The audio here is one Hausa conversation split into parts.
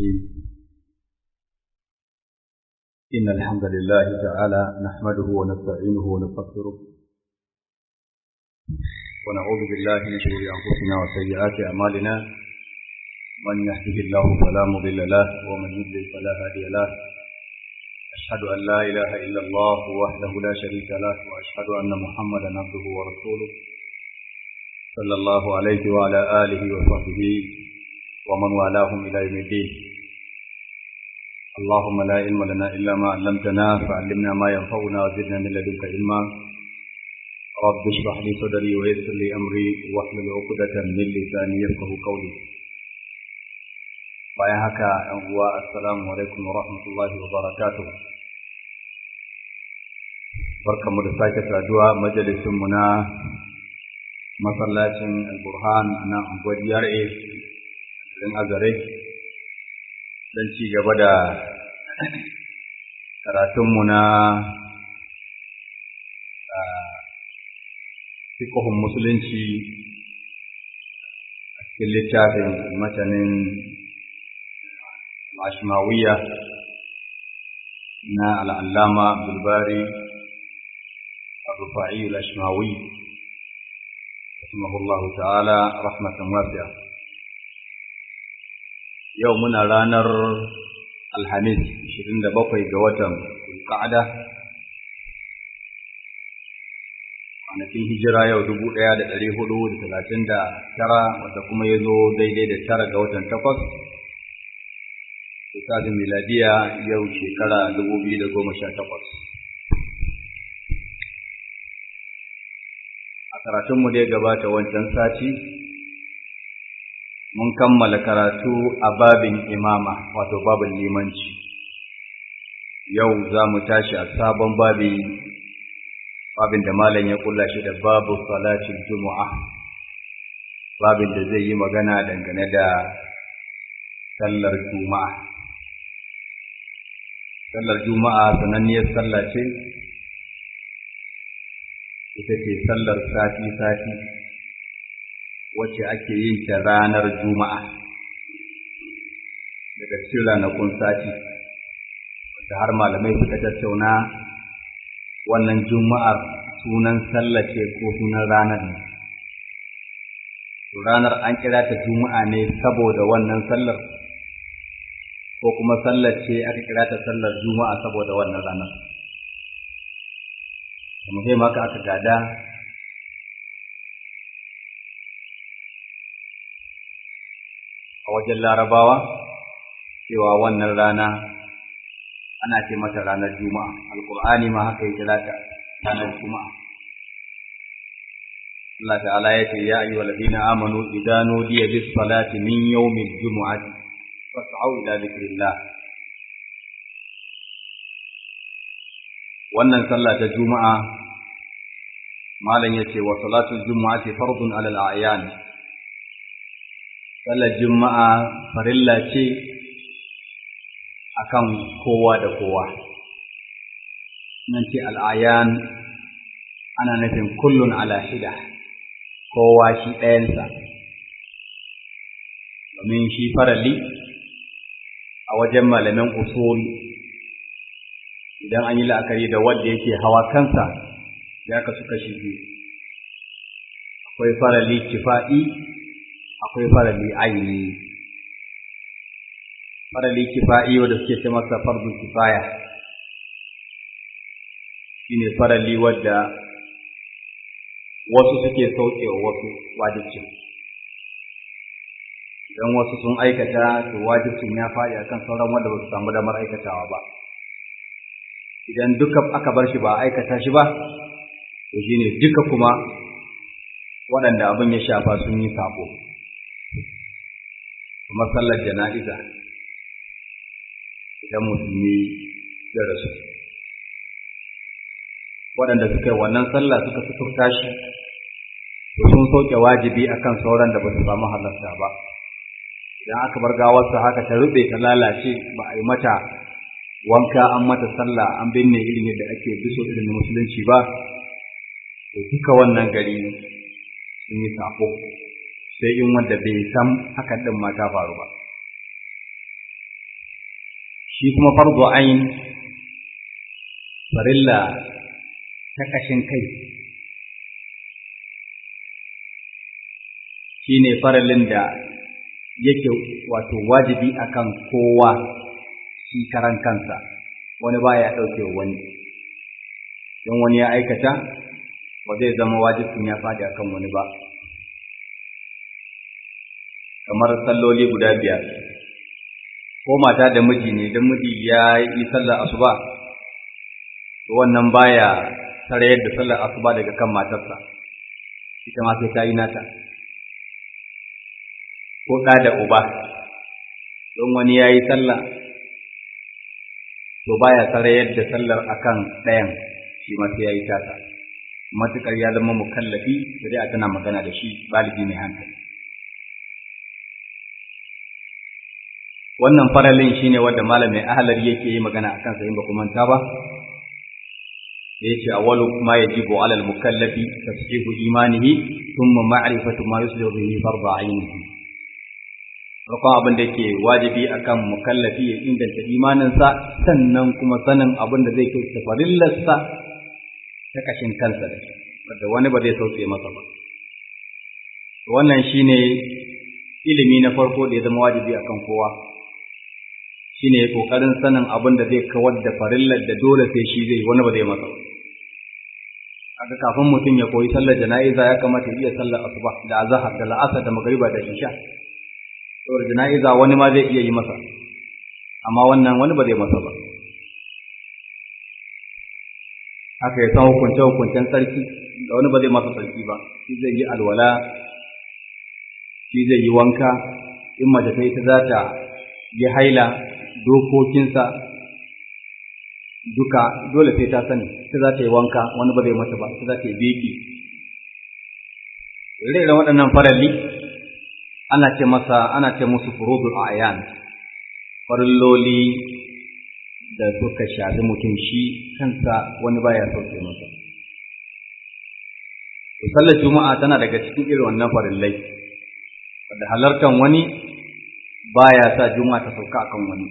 الرحيم إن الحمد لله تعالى نحمده ونستعينه ونستغفره ونعوذ بالله من شرور أنفسنا وسيئات أعمالنا من يهده الله فلا مضل له ومن يضلل فلا هادي له أشهد أن لا إله إلا الله وحده لا شريك له وأشهد أن محمدا عبده ورسوله صلى الله عليه وعلى آله وصحبه ومن والاهم إلى يوم الدين اللهم لا علم لنا إلا ما علمتنا فعلمنا ما ينفعنا وزدنا من لدنك علما رب اشرح لي صدري ويسر لي أمري واحلل عقدة من لساني يفقه قولي bayan haka ‘yan uwa assalamu alaikum wa rahmatullahi wa barakatuh barkanmu da sake saduwa majalisinmu na masallacin al-burhan na unguwar yare garin azare don ci gaba da karatunmu na fikihun musulunci a cikin littafin matanin ashmawiya na al'allama bulbari الرفاعي الأشماوي رحمه الله تعالى رحمة واسعة يومنا رانر الحميد 27 ga watan Zulqa'ada kwanakin hijira yau dubu ɗaya da ɗari hudu da talatin da tara wanda kuma ya zo daidai da tara ga watan takwas lissafin miladiya yau shekara dubu biyu da goma sha takwas a karatunmu da ya gabata wancan sati mun kammala karatu a babin imama wato babin limanci yau za mu tashi a sabon babi babin da malam ya kulla shi da babu salatin juma'a babin da zai yi magana dangane da sallar juma'a sallar juma'a sananniyar sallah ce ita ce sallar sati-sati wacce ake yin ta ranar juma'a daga cikin ranakun sati da har malamai suka tattauna wannan juma'ar sunan sallah ce ko sunan ranar ne ranar an kira ta juma'a ne saboda wannan sallar ko kuma sallar ce aka kira ta sallar juma'a saboda wannan ranar muhim haka aka gada a wajen larabawa cewa wannan rana ana ce mata ranar juma'a alkur'ani ma haka ya kira ta ranar juma'a Allah ta'ala ya ce ya ayyuhal ladina amanu idza nudiya bis salati min yawmil jumu'ati fas'au ila dhikrillah wannan sallah ta juma'a malam yace wa salatul jumu'ati fardun 'ala al-a'yan sallar juma'a farilla ce akan kowa da kowa nan ce al-a'yan ana nufin kullun ala hida kowa shi ɗayansa domin shi farali a wajen malamin usul idan an yi la'akari da wanda yake hawa kansa ya kasu kashi biyu akwai farali kifa'i akwai farali aini farali kifa'i wanda suke ce masa fardu kifaya shine farali wadda wasu suke sauke wa wasu wajibcin idan wasu sun aikata to wajibcin ya faɗi akan sauran wanda ba su samu damar aikatawa ba idan duka aka bar shi ba a aikata shi ba to shine duka kuma waɗanda abin ya shafa sun yi sabo kuma sallar jana'iza idan musulmi ya rasu waɗanda suka yi wannan sallah suka suturta shi to sun sauke wajibi akan sauran da ba su samu halarta ba idan aka bar gawarsa haka ta rube ta lalace ba a yi mata wanka an mata sallah an binne irin yadda ake biso irin musulunci ba to duka wannan gari sun yi sako sai in wanda bai san hakan din ma ta faru ba shi kuma fardu ain farilla ta ƙashin kai shi ne farallin da yake wato wajibi akan kowa shi karan kansa wani baya ɗauke wani don wani ya aikata ba zai zama wajibin ya faɗi akan wani ba kamar salloli guda biyar ko mata da miji ne don miji ya yi sallar asuba to wannan baya sarayar da sallar asuba daga kan matarsa ita ma sai ta yi nata ko ɗa da uba don wani ya yi sallah to baya sarayar da sallar akan ɗayan shi ma sai ya yi tata matuƙar ya zama mukallafi shari'a tana magana da shi baligi mai hankali wannan faralin shine wanda malamin ahlar yake yi magana akan sa in ba ku manta ba yace awwalu ma yajibu ala al-mukallafi tasdiqu imanihi thumma ma'rifatu ma yuslihu bihi fardu 'ainihi farkon abin da ke wajibi akan mukallafi ya inganta imaninsa sannan kuma sanin abin da zai kyauta farillarsa ta kashin kansa da wanda wani ba zai sauke masa ba wannan shine ilimi na farko da ya zama wajibi akan kowa shine kokarin sanin abin da zai kawar da farillar da dole sai shi zai wani ba zai masa ba aka kafin mutum ya koyi sallar jana'iza ya kamata ya iya sallar asuba da azhar da la'asar da magriba da isha saboda jana'iza wani ma zai iya yi masa amma wannan wani ba zai masa ba haka ya san hukunce hukuncen sarki da wani ba zai masa sarki ba shi zai yi alwala shi zai yi wanka in mace ta ita za ta yi haila dokokinsa duka dole sai ta sani ita za ta yi wanka wani ba zai mata ba ita za ta yi beki ire waɗannan faralli ana ce masa ana ce musu furudul ayan farilloli da suka shafi mutum shi kansa wani baya sauke masa to sallar juma'a tana daga cikin irin wannan farillai wanda halartan wani baya sa juma'a ta sauka akan wani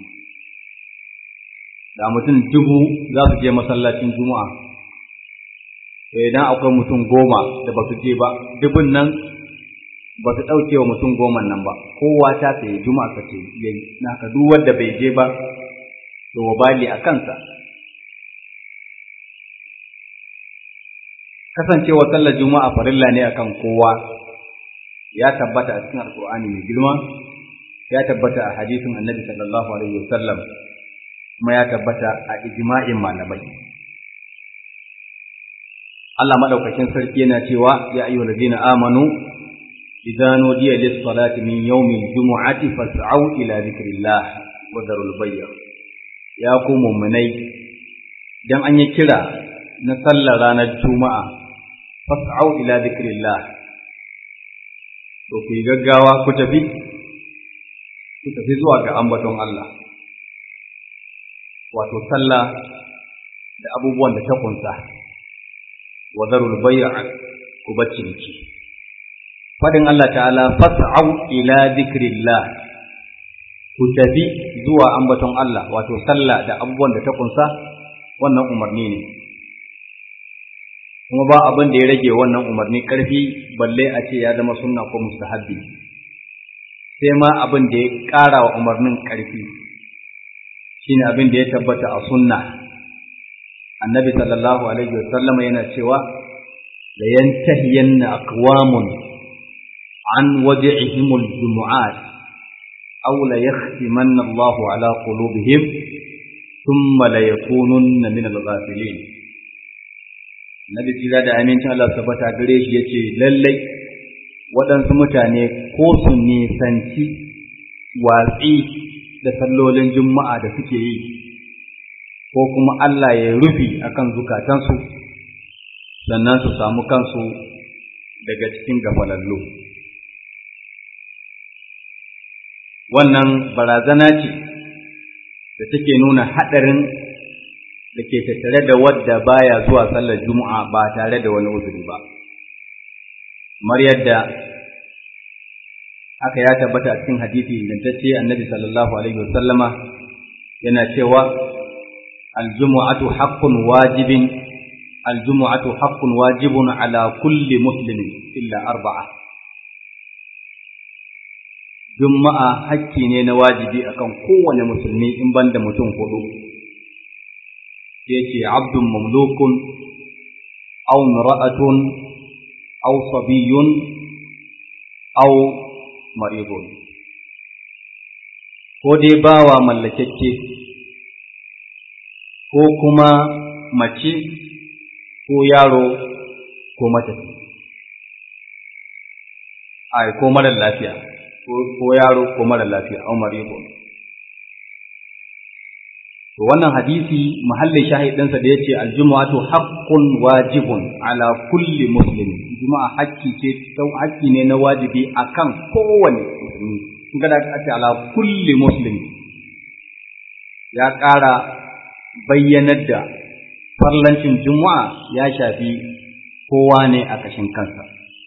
da mutum dubu za su je masallacin juma'a to idan akwai mutum goma da ba su je ba dubun nan ba su ɗauke wa mutum goman nan ba kowa ta tsaye juma'a ka ce yayi na haka duk wanda bai je ba to wabali a kansa kasancewa sallar juma'a farilla ne akan kowa ya tabbata a cikin alkur'ani mai girma ya tabbata a hadisin annabi sallallahu alaihi wasallam kuma ya tabbata a ijma'in malamai Allah madaukakin sarki yana cewa ya ayyuhal ladina amanu idza nudiya lis salati min yawmil jumu'ati fas'au ila dhikrillah wa dharul bay' ya ku mu'minai dan an yi kira na sallar ranar juma'a fas'au ila dhikrillah to ku yi gaggawa ku tafi ku tafi zuwa ga ambaton Allah wato sallah da abubuwan da ta kunsa wa zarul bay'a ku baccinki fadin Allah ta'ala fas'au ila dhikrillah ku tafi zuwa ambaton Allah wato sallah da abubuwan da ta kunsa wannan umarni ne kuma ba abin da ya rage wannan umarni karfi balle a ce ya zama sunna ko mustahabbi sai ma abin da ya ƙara wa umarnin ƙarfi shine abin da ya tabbata a sunna annabi sallallahu alaihi wasallama yana cewa la yantahiyanna aqwamun an wadi'ihim al-jumu'at aw la yakhtimanna Allahu ala qulubihim thumma la yakununna min al-ghafilin annabi tira da amincin Allah tabbata gare shi yace lallai waɗansu mutane ko su nisanci watsi da sallolin juma'a da suke yi ko kuma Allah ya rufi akan zukatansu sannan su samu kansu daga cikin gafalallu wannan barazana ce da take nuna haɗarin da ke tattare da wadda baya zuwa sallar juma'a ba tare da wani uzuri ba kamar yadda aka ya tabbata a cikin hadisi ingantacce annabi sallallahu alaihi wasallama yana cewa aljumu'atu haqqun wajibin aljumu'atu haqqun wajibun ala kulli muslimin illa arba'a juma'a hakki ne na wajibi akan kowane musulmi in banda mutum hudu yace abdun mamlukun aw imra'atun aw sabiyyun aw maridun ko dai bawa mallakekke ko kuma mace ko yaro ko matafi ai ko mara lafiya ko yaro ko mara lafiya au maridun to wannan hadisi mahallin shahidinsa da yace aljumu'atu haqqun wajibun ala kulli muslim juma'a hakki ce sau hakki ne na wajibi akan kowane musulmi kun ga da aka ala kulli muslim ya ƙara bayyanar da farlancin juma'a ya shafi kowa ne a kashin kansa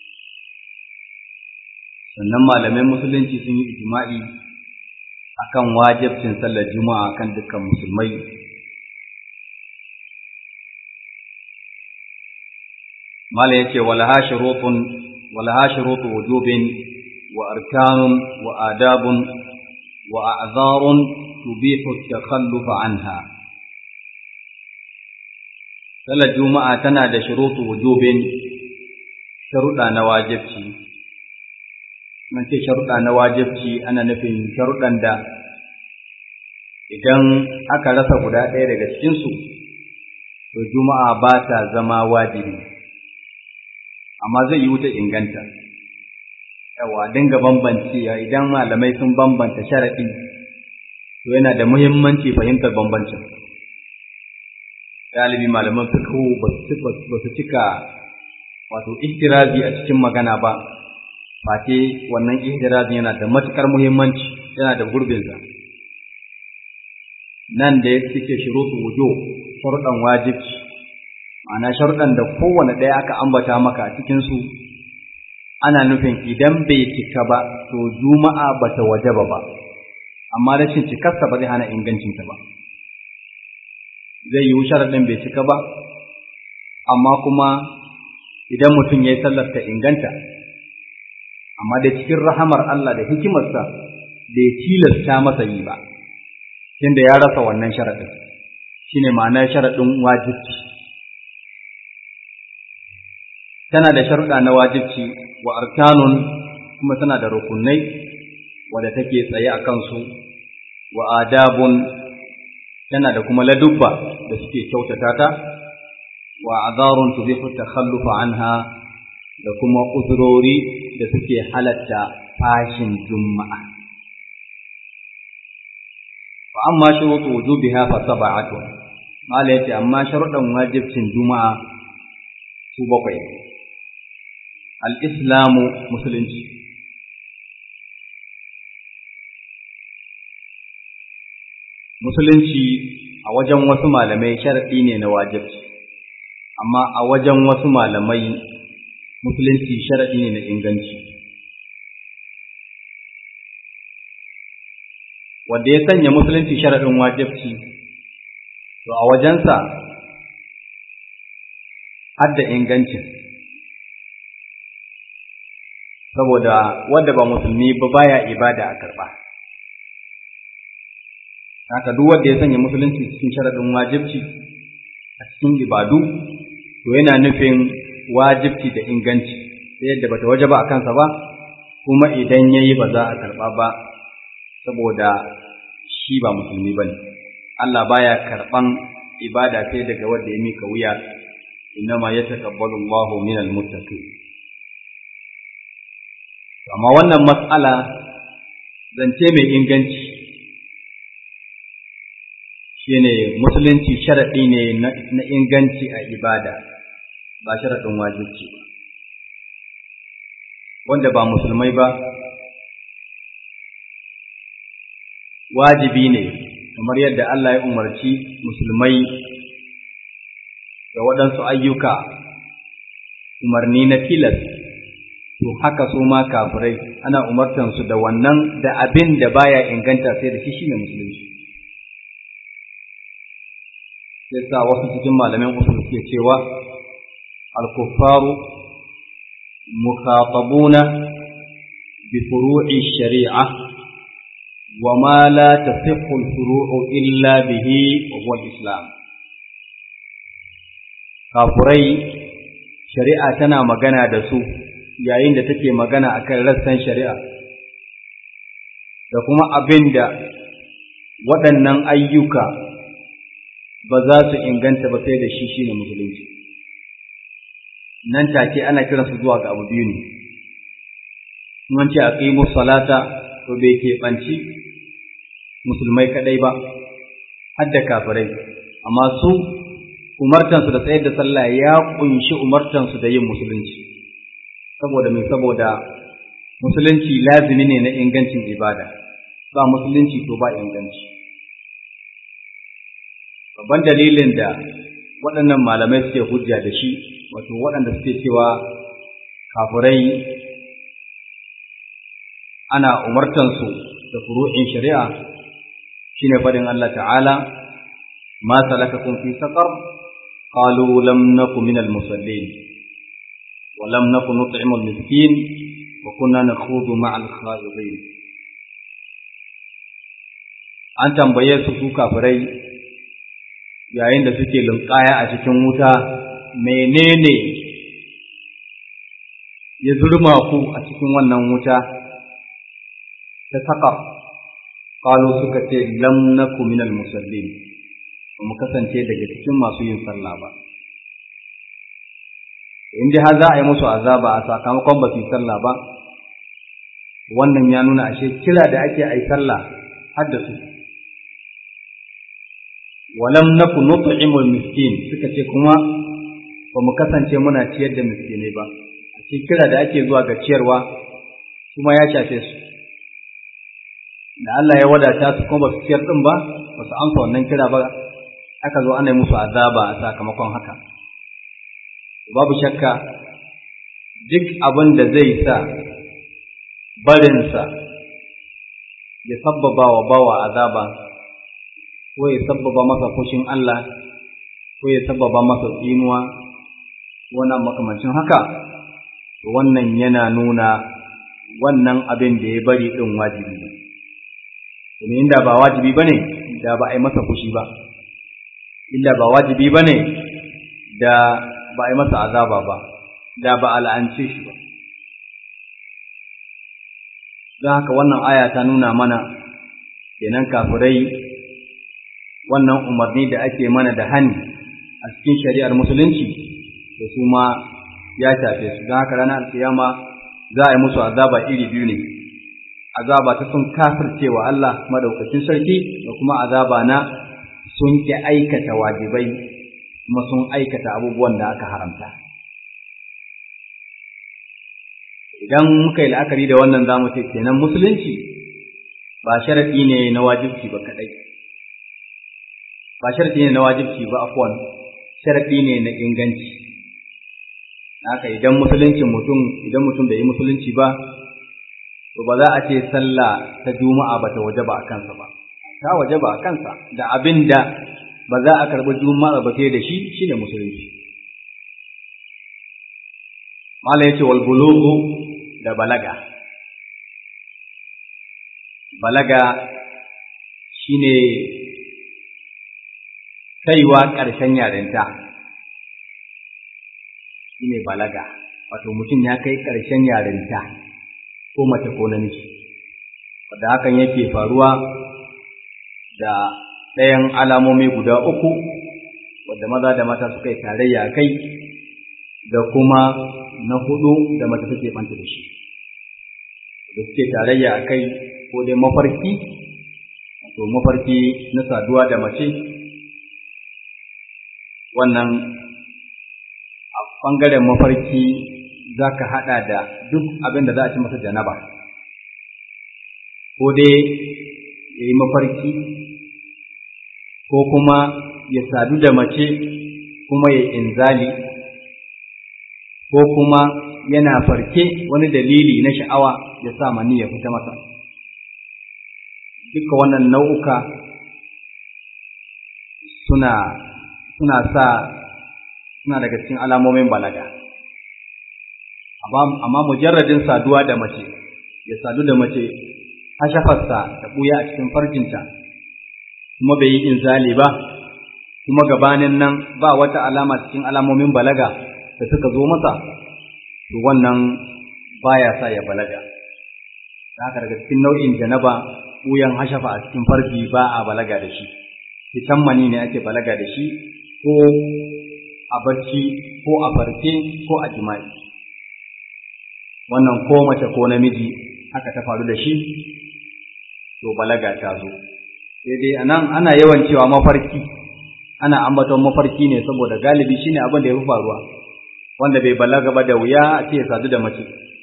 sannan malaman musulunci sun yi ijma'i akan wajibcin sallar juma'a kan dukkan musulmai mala yace walaha shurutun walaha shurutu wujubin wa arkanun wa adabun wa a'zarun tubihu at-takhallufa anha sallar juma'a tana da shurutu wujubin sharuɗa na wajibci man ce sharuɗa na wajibci ana nufin sharuɗan da idan aka rasa guda ɗaya daga cikinsu to juma'a ba ta zama wajibi amma zai yi wuta inganta yawa dinga bambancewa idan malamai sun bambanta sharaɗi to yana da muhimmanci fahimtar bambancin galibi malaman fiqh ba su cika wato ihtirazi a cikin magana ba face wannan ihtirazi yana da matukar muhimmanci yana da gurbinsa nan da ya suke shurutu wujo sharuɗan wajibci ma'ana sharuɗan da kowane ɗaya aka ambata maka a cikinsu ana nufin idan bai cika ba to juma'a ba ta wajaba ba amma rashin cikarsa ba zai hana ingancinta ba zai yiwu sharaɗin bai cika ba amma kuma idan mutum ya yi sallar ta inganta amma da cikin rahamar Allah da hikimarsa bai tilasta masa yi ba tunda ya rasa wannan sharaɗin shine ma'anar sharaɗin wajibci tana da sharuɗa na wajibci wa arkanun kuma tana da rukunai wadda take tsaye a kansu wa adabun tana da kuma ladubba da suke kyautata ta wa azarun tubihu takhallufa anha da kuma uzurori da suke halatta fashin juma'a fa amma shurutu wujubiha fa sab'atun mala yace amma sharuɗan wajibcin juma'a su bakwai al-islamu musulunci musulunci a wajen wasu malamai sharaɗi ne na wajibci amma a wajen wasu malamai musulunci sharaɗi ne na inganci wanda ya sanya musulunci sharaɗin wajibci to a wajensa har da ingancin saboda wanda ba musulmi ba baya ibada a karɓa haka duk wanda ya sanya musulunci cikin sharaɗin wajibci a cikin ibadu to yana nufin wajibci da inganci sai yadda bata waje ba a kansa ba kuma idan yayi ba za a karɓa ba saboda shi ba musulmi bane Allah baya karɓan ibada sai daga wanda ya mika wuya innama yataqabbalu Allahu minal muttaqin amma wannan mas'ala zance mai inganci shine musulunci sharaɗi ne na inganci a ibada ba sharaɗin wajibci ba wanda ba musulmai ba wajibi ne kamar yadda Allah ya umarci musulmai da waɗansu ayyuka umarni na tilas to haka su ma kafirai ana umartansu da wannan da abin da baya inganta sai da shi shine musulunci sai sa wasu cikin malamin usul suke cewa al-kuffaru mukhatabuna bi furu'i shari'a wa ma la tasihhu al-furu'u illa bihi wa huwa al-islam kafurai shari'a tana magana da su yayin da take magana akan rassan shari'a da kuma abin da waɗannan ayyuka ba za su inganta ba sai da shi shine musulunci nan take ana kiransu zuwa ga abu biyu ne mun ce aqimu salata to bai keɓanci musulmai kadai ba har da kafirai amma su umartansu da tsayar da sallah ya kunshi umartansu da yin musulunci saboda mai saboda musulunci lazimi ne na ingancin ibada ba musulunci to ba inganci babban dalilin da waɗannan malamai suke hujja da shi wato waɗanda suke cewa kafirai ana umartansu da furu'in shari'a shine faɗin Allah ta'ala ma salakakum fi saqar qalu lam naku minal musallin wa lam naku nut'imul miskin wa kunna nakhudu ma'al khawidin an tambaye su su kafirai yayin da suke lunƙaya a cikin wuta menene ya zurma ku a cikin wannan wuta ta saka qalu suka ce lam naku minal musallin ba mu kasance daga cikin masu yin sallah ba in dai har za a yi musu azaba a sakamakon ba su yi sallah ba wannan ya nuna ashe kira da ake a yi sallah har da su walam naku nut'imul miskin suka ce kuma ba mu kasance muna ciyar da miskinai ba a cikin kira da ake zuwa ga ciyarwa kuma ya shafe su da Allah ya wadata su kuma ba su ciyar din ba ba su amsa wannan kira ba aka zo ana yi musu azaba a sakamakon haka babu shakka duk abin da zai sa barinsa ya sabbaba wa bawa azaba ko ya sabbaba masa fushin Allah ko ya sabbaba masa tsinuwa wannan makamancin haka wannan yana nuna wannan abin da ya bari ɗin wajibi ne domin inda ba wajibi ba ne da ba a yi masa fushi ba inda ba wajibi ba ne da ba a yi masa azaba ba da ba a la'ance shi ba don haka wannan aya ta nuna mana kenan kafirai wannan umarni da ake mana da hani a cikin shari'ar musulunci da su ma ya shafe su don haka ranar alkiyama za a yi musu azaba iri biyu ne azaba ta sun kafircewa Allah madaukakin sarki da kuma azaba na sun ki aikata wajibai kuma sun aikata abubuwan da aka haramta idan muka yi la'akari da wannan zamu ce kenan musulunci ba sharaɗi ne na wajibci ba kaɗai ba sharaɗi ne na wajibci ba afwan sharaɗi ne na inganci haka idan musuluncin mutum idan mutum bai yi musulunci ba to ba za a ce sallah ta juma'a ba ta wajaba a kansa ba ta wajaba a kansa da abin da ba za a karɓi juma'a ba sai da shi shine musulunci mala yace wal bulughu da balaga balaga shine kaiwa ƙarshen yarinta shine balaga wato mutum ya kai ƙarshen yarinta ko mace ko namiji wadda hakan yake faruwa da ɗayan alamomi guda uku wadda maza da mata suka yi tarayya a kai da kuma na hudu da mace take fanta da shi da suke tarayya a kai ko dai mafarki wato mafarki na saduwa da mace wannan a ɓangaren mafarki za ka haɗa da duk abin da za a ci masa janaba ko dai ya yi mafarki ko kuma ya sadu da mace kuma ya inzali ko kuma yana farke wani dalili na sha'awa ya sa mani ya fita masa duka wannan nau'uka suna suna sa suna daga cikin alamomin balaga amma mujarradin saduwa da mace ya sadu da mace hashafarsa ta ɓuya a cikin farjinta kuma bai yi inzali ba kuma gabanin nan ba wata alama cikin alamomin balaga da suka zo masa to wannan baya sa ya balaga da haka daga cikin nau'in janaba ɓuyan hashafa a cikin farji ba a balaga da shi fitan mani ne ake balaga da shi ko a barci ko a farke ko a jima'i wannan ko mace ko namiji haka ta faru da shi to balaga ta zo sai dai anan ana yawan cewa mafarki ana ambaton mafarki ne saboda galibi shine abin da ya fi faruwa wanda bai balaga ba da wuya a ce ya sadu da mace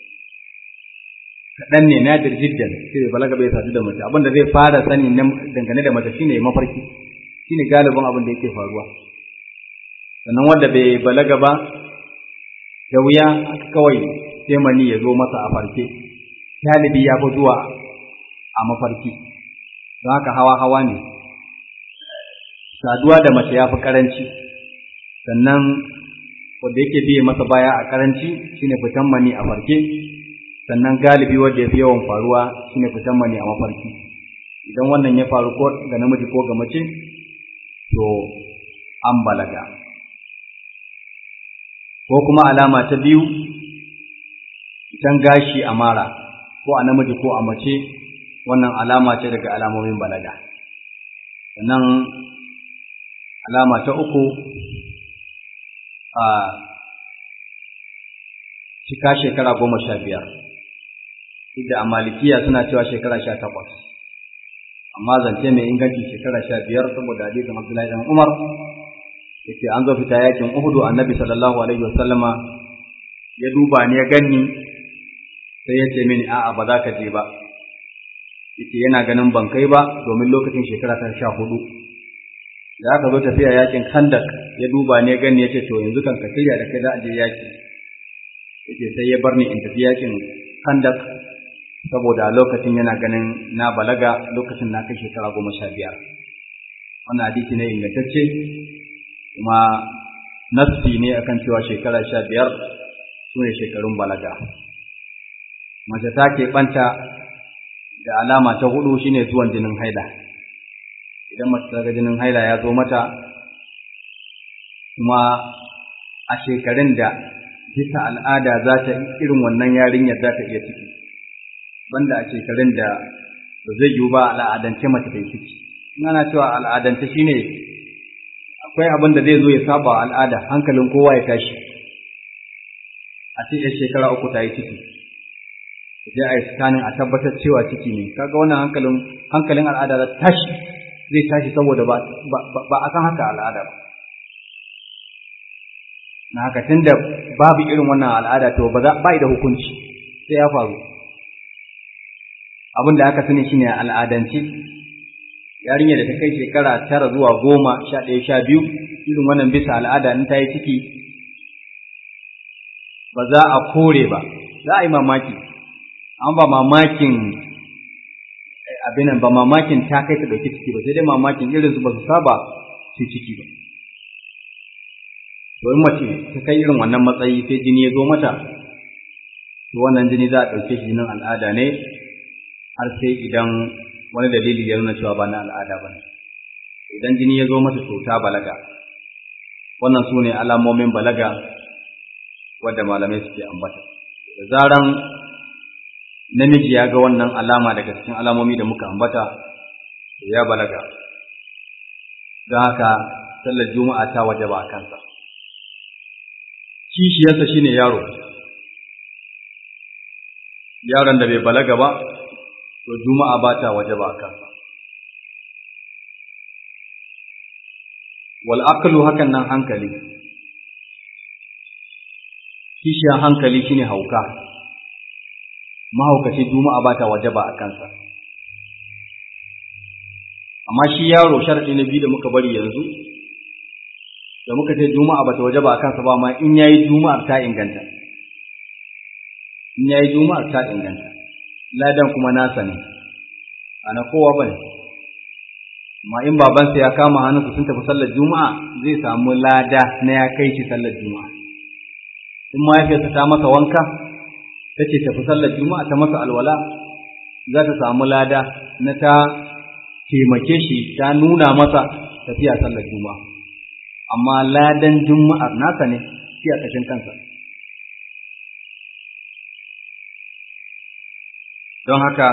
kaɗan ne nadir jiddan sai bai balaga bai sadu da mace abin da zai fara sani dangane da mace shine mafarki shine galibin abin da yake faruwa sannan wanda bai balaga ba da wuya kawai sai mani ya zo masa a farke galibi ya fi zuwa a mafarki don haka hawa hawa ne saduwa da mace ya fi karanci sannan wanda yake biye masa baya a karanci shine fitan mani a farke sannan galibi wanda ya fi yawan faruwa shine fitan mani a mafarki idan wannan ya faru ko ga namiji ko ga mace to an balaga ko kuma alama ta biyu fitan gashi a mara ko a namiji ko a mace wannan alama ce daga alamomin balaga sannan alama ta uku a cika shekara goma sha biyar da a malikiya suna cewa shekara sha takwas amma zance mai inganci shekara sha biyar saboda hadisin abdullahi dan umar yace an zo fita yakin uhudu annabi sallallahu alaihi wasallama ya duba ni ya ganni sai ya ce mini a'a ba za ka je ba yace yana ganin ban kai ba domin lokacin shekara ta sha hudu da aka zo tafiya yakin kandak ya duba ne gani ya ce to yanzu kan ka shirya da kai za a je yaki yace sai ya bar ni in tafi yakin kandak saboda lokacin yana ganin na balaga lokacin na kai shekara goma sha biyar wannan hadisi ne ingantacce kuma nassi ne akan cewa shekara sha biyar su ne shekarun balaga mace ta keɓanta da alama ta hudu shine zuwan jinin haila idan mace ta ga jinin haila ya zo mata kuma a shekarun da bisa al'ada za ta irin wannan yarinyar za ta iya ciki banda a shekarun da ba zai yiwu ba al'adance mace ta yi ciki in ana cewa al'adance shine akwai abin da zai zo ya saba al'ada hankalin kowa ya tashi a ce shekara uku ta yi ciki je a yi scanning a tabbatar cewa ciki ne kaga wannan hankalin hankalin al'ada za tashi zai tashi saboda ba ba a san haka al'ada ba na haka tunda babu irin wannan al'ada to ba za ba da hukunci sai ya faru abin da aka sani shine al'adance yarinya da ta kai shekara tara zuwa goma sha ɗaya sha biyu irin wannan bisa al'ada in ta yi ciki ba za a kore ba za a yi mamaki an ba mamakin abin nan ba mamakin ta kai ta dauki ciki ba sai dai mamakin irin su ba su saba su ciki ba to in mace ta kai irin wannan matsayi sai jini ya zo mata to wannan jini za a ɗauke shi jinin al'ada ne har sai idan wani dalili ya nuna cewa ba na al'ada ba ne idan jini ya zo mata to ta balaga wannan su ne alamomin balaga wadda malamai suke ambata da zaran namiji ya ga wannan alama daga cikin alamomi da muka ambata ya balaga don haka sallar juma'a ta waje ba a kansa kishiyarsa shine yaro yaron da bai balaga ba to juma'a ba ta waje ba a kansa wal aqlu hakan nan hankali kishiyar hankali shine hauka mahaukaci juma'a ba ta waje ba a kansa amma shi yaro sharadi na biyu da muka bari yanzu da muka ce juma'a ba ta waje ba a kansa ba ma in yayi juma'ar ta inganta in yayi juma'ar ta inganta ladan kuma nasa ne ana kowa bane amma in babansa ya kama hannunsa sun tafi sallar juma'a zai samu lada na ya kai shi sallar juma'a in mahaifiyarsa ta masa wanka ta ce tafi sallar juma'a ta masa alwala za ta samu lada na ta taimake shi ta nuna masa tafiya sallar juma'a amma ladan juma'ar nasa ne shi a ƙashin kansa don haka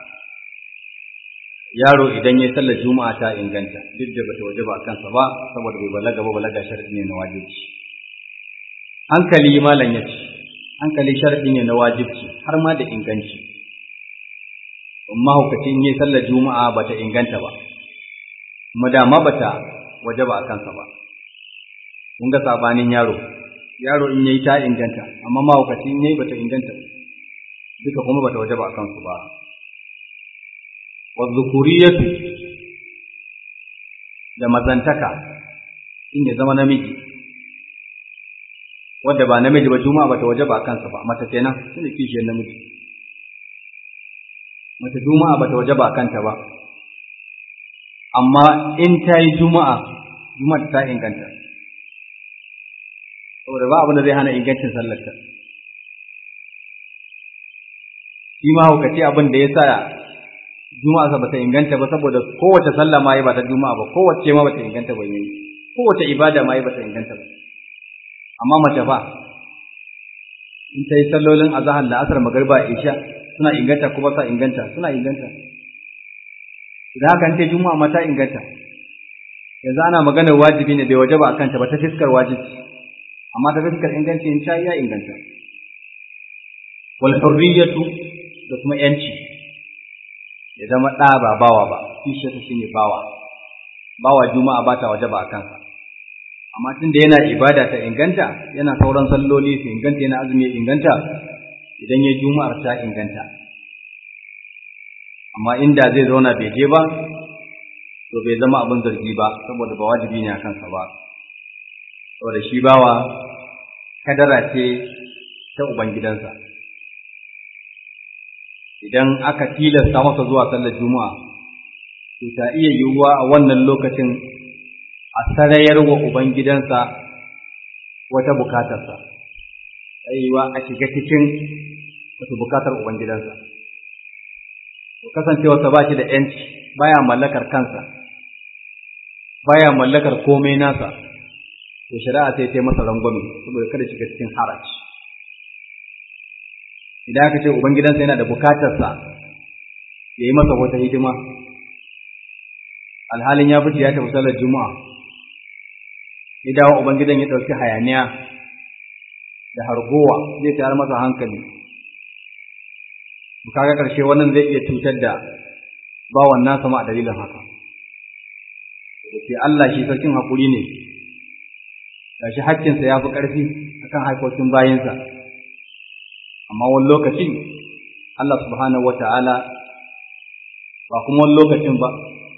yaro idan ya sallar juma'a ta inganta duk da bata waje ba kansa ba saboda bai balaga ba balaga sharadi ne na wajibi hankali malam ya ce hankali sharadi ne na wajibci har ma da inganci amma hukacin yi sallar juma'a bata inganta ba kuma dama bata waje ba kansa ba kun ga sabanin yaro yaro in yayi ta inganta amma mahaukacin yayi bata inganta duka kuma bata waje ba kansu ba wadhukuriyatu da mazantaka in ya zama namiji wadda ba namiji ba juma'a bata waje ba kansa ba mata kenan shine kishiyar namiji mata juma'a bata waje ba kanta ba amma in ta yi juma'a juma'a ta inganta saboda ba abin da zai hana ingancin sallarta shi ma hukaci abin da ya sa juma'a sa bata inganta ba saboda kowace sallah ma yi ba ta juma'a ba kowace ma bata inganta ba yayi kowace ibada ma yi bata inganta ba amma mace fa in ta yi sallolin azhar da asar magriba isha suna inganta kuma sa inganta suna inganta idan haka in ta juma'a ma ta inganta yanzu ana maganar wajibi ne bai waje ba akan ta ba ta fiskar wajibi amma ta fiskar inganci in ta ya inganta wal hurriyatu da kuma yanci ya zama ɗa ba bawa ba kishiyarsa shi ne bawa bawa juma'a ba ta waje ba a kansa amma tun da yana ibada ta inganta yana sauran salloli su inganta yana azumi ya inganta idan ya juma'ar ta inganta amma inda zai zauna bai je ba to bai zama abin zargi ba saboda ba wajibi ne a kansa ba saboda shi bawa kadara ce ta ubangidansa idan aka tilasta masa zuwa sallar juma'a to ta iya yiwuwa a wannan lokacin a sarayar wa ubangidansa wata bukatarsa ta yiwuwa a shiga cikin wata bukatar ubangidansa to kasancewarsa ba shi da ‘yanci baya mallakar kansa baya mallakar komai nasa to shari'a sai ta yi masa rangwame saboda kada shiga cikin haraji idan aka ce ubangidansa yana da bukatarsa ya yi masa wata hidima alhalin ya fita ya tafi salar juma'a ya dawo ubangidan ya ɗauki hayaniya da hargowa zai tayar masa hankali kaga ƙarshe wannan zai iya cutar da bawan nasa ma a dalilin haka sai Allah shi sarkin haƙuri ne gashi haƙƙinsa ya fi ƙarfi akan haikokin bayinsa amma wani lokacin Allah subhanahu wata'ala ba kuma wani lokacin ba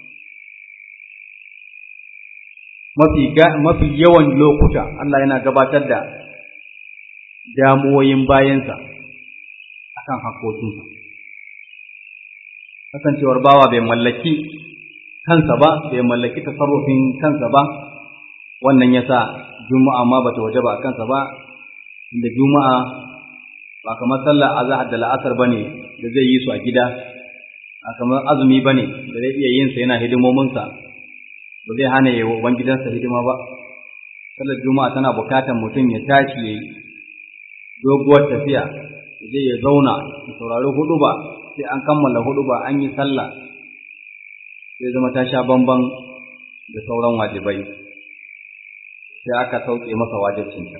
mafi mafi yawan lokuta Allah yana gabatar da damuwoyin bayansa akan hakokinsa kasancewar bawa bai mallaki kansa ba bai mallaki tasarrufin kansa ba wannan yasa juma'a ma bata waje ba a kansa ba inda juma'a ba kamar sallar azhar da la'asar bane da zai yi su a gida ba kamar azumi bane da zai iya yin sa yana hidimomin sa ba zai hana yi wa gidansa hidima ba sallar juma'a tana bukatar mutum ya tashi yayi doguwar tafiya ya je ya zauna ya saurari hudu ba sai an kammala hudu ba an yi sallah sai zama ta sha bamban da sauran wajibai sai aka sauke masa wajibcinta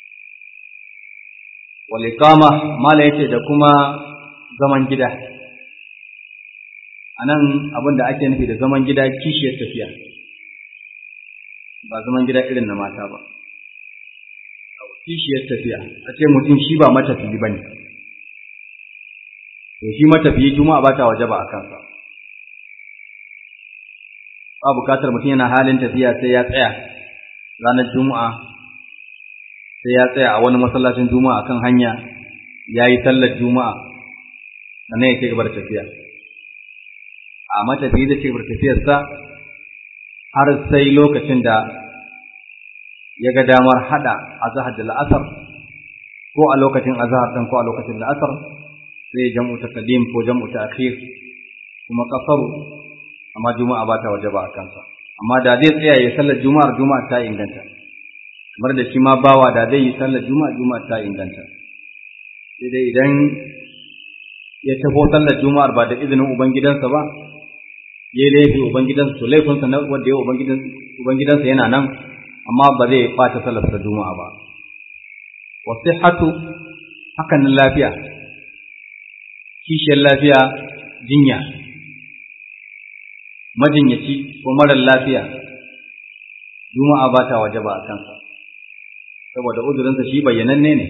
wal iqama mala yace da kuma zaman gida anan abin da ake nufi da zaman gida kishiyar tafiya ba zaman gida irin na mata ba kishiyar tafiya a ce mutum shi ba matafiyi bane to shi matafiyi juma'a ba ta waje ba a kansa ba bukatar mutum yana halin tafiya sai ya tsaya ranar juma'a sai ya tsaya a wani masallacin juma'a kan hanya ya yi sallar juma'a sannan ya ci gaba da tafiya a matafiyi da ci gaba da tafiyarsa har sai lokacin da ya ga damar hada azhar da la'asar ko a lokacin azhar din ko a lokacin la'asar sai jam'u taqdim ko jam'u ta'khir kuma kasaru amma juma'a ba ta wajaba a kansa amma da zai tsaya ya sallar juma'ar juma'a ta inganta kamar da shi ma bawa da zai yi sallar juma'a juma'a ta inganta sai dai idan ya tafo sallar juma'ar ba da izinin ubangidansa ba ya laifi ubangidansa to laifinsa na wanda ya ubangidansa yana nan amma ba zai ɓata sallar sa juma'a ba wasihatu hakan nan lafiya kishiyar lafiya jinya majinyaci ko marar lafiya juma'a ba ta waje ba a kansa saboda uzurinsa shi bayyananne ne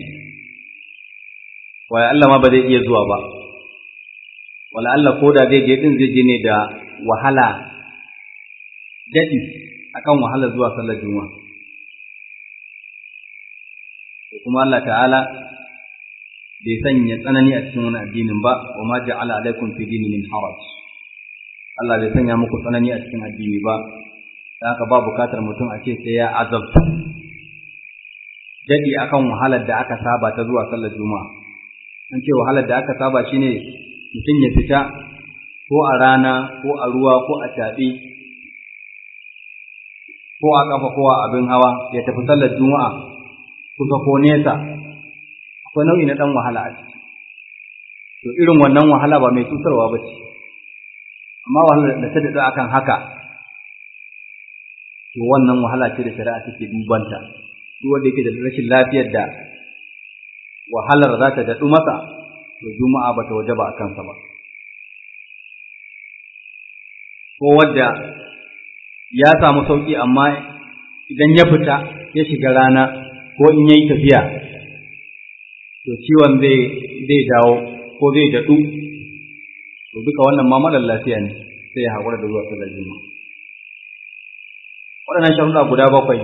waye Allah ma ba zai iya zuwa ba wala Allah ko da zai je din zai je ne da wahala daɗi akan wahala zuwa sallar juma'a kuma Allah ta'ala bai sanya tsanani a cikin wani addinin ba wa ma ja'ala alaikum fi dini min haraj Allah bai sanya muku tsanani a cikin addini ba da haka ba bukatar mutum a ce sai ya azabta dadi akan wahalar da aka saba ta zuwa sallar juma'a an ce wahalar da aka saba shine mutum ya fita ko a rana ko a ruwa ko a taɓi ko a ƙafa ko a abin hawa ya tafi sallar juma'a kusa ko nesa akwai nau'i na ɗan wahala a ciki to irin wannan wahala ba mai cutarwa ba ce amma wahalar da ta daɗa akan haka to wannan wahala ce da shari'a take dubanta duk wanda yake da rashin lafiyar da wahalar za ta daɗu masa to juma'a ba ta waje ba a kansa ba ko wadda ya samu sauƙi amma idan ya fita ya shiga rana ko in yayi tafiya to ciwon zai zai dawo ko zai daɗu to duka wannan ma marar lafiya ne sai ya haƙura da zuwa sallar juma'a waɗannan sharuɗa guda bakwai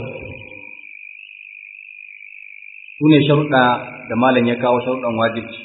su ne sharuɗa da malam ya kawo sharuɗan wajibci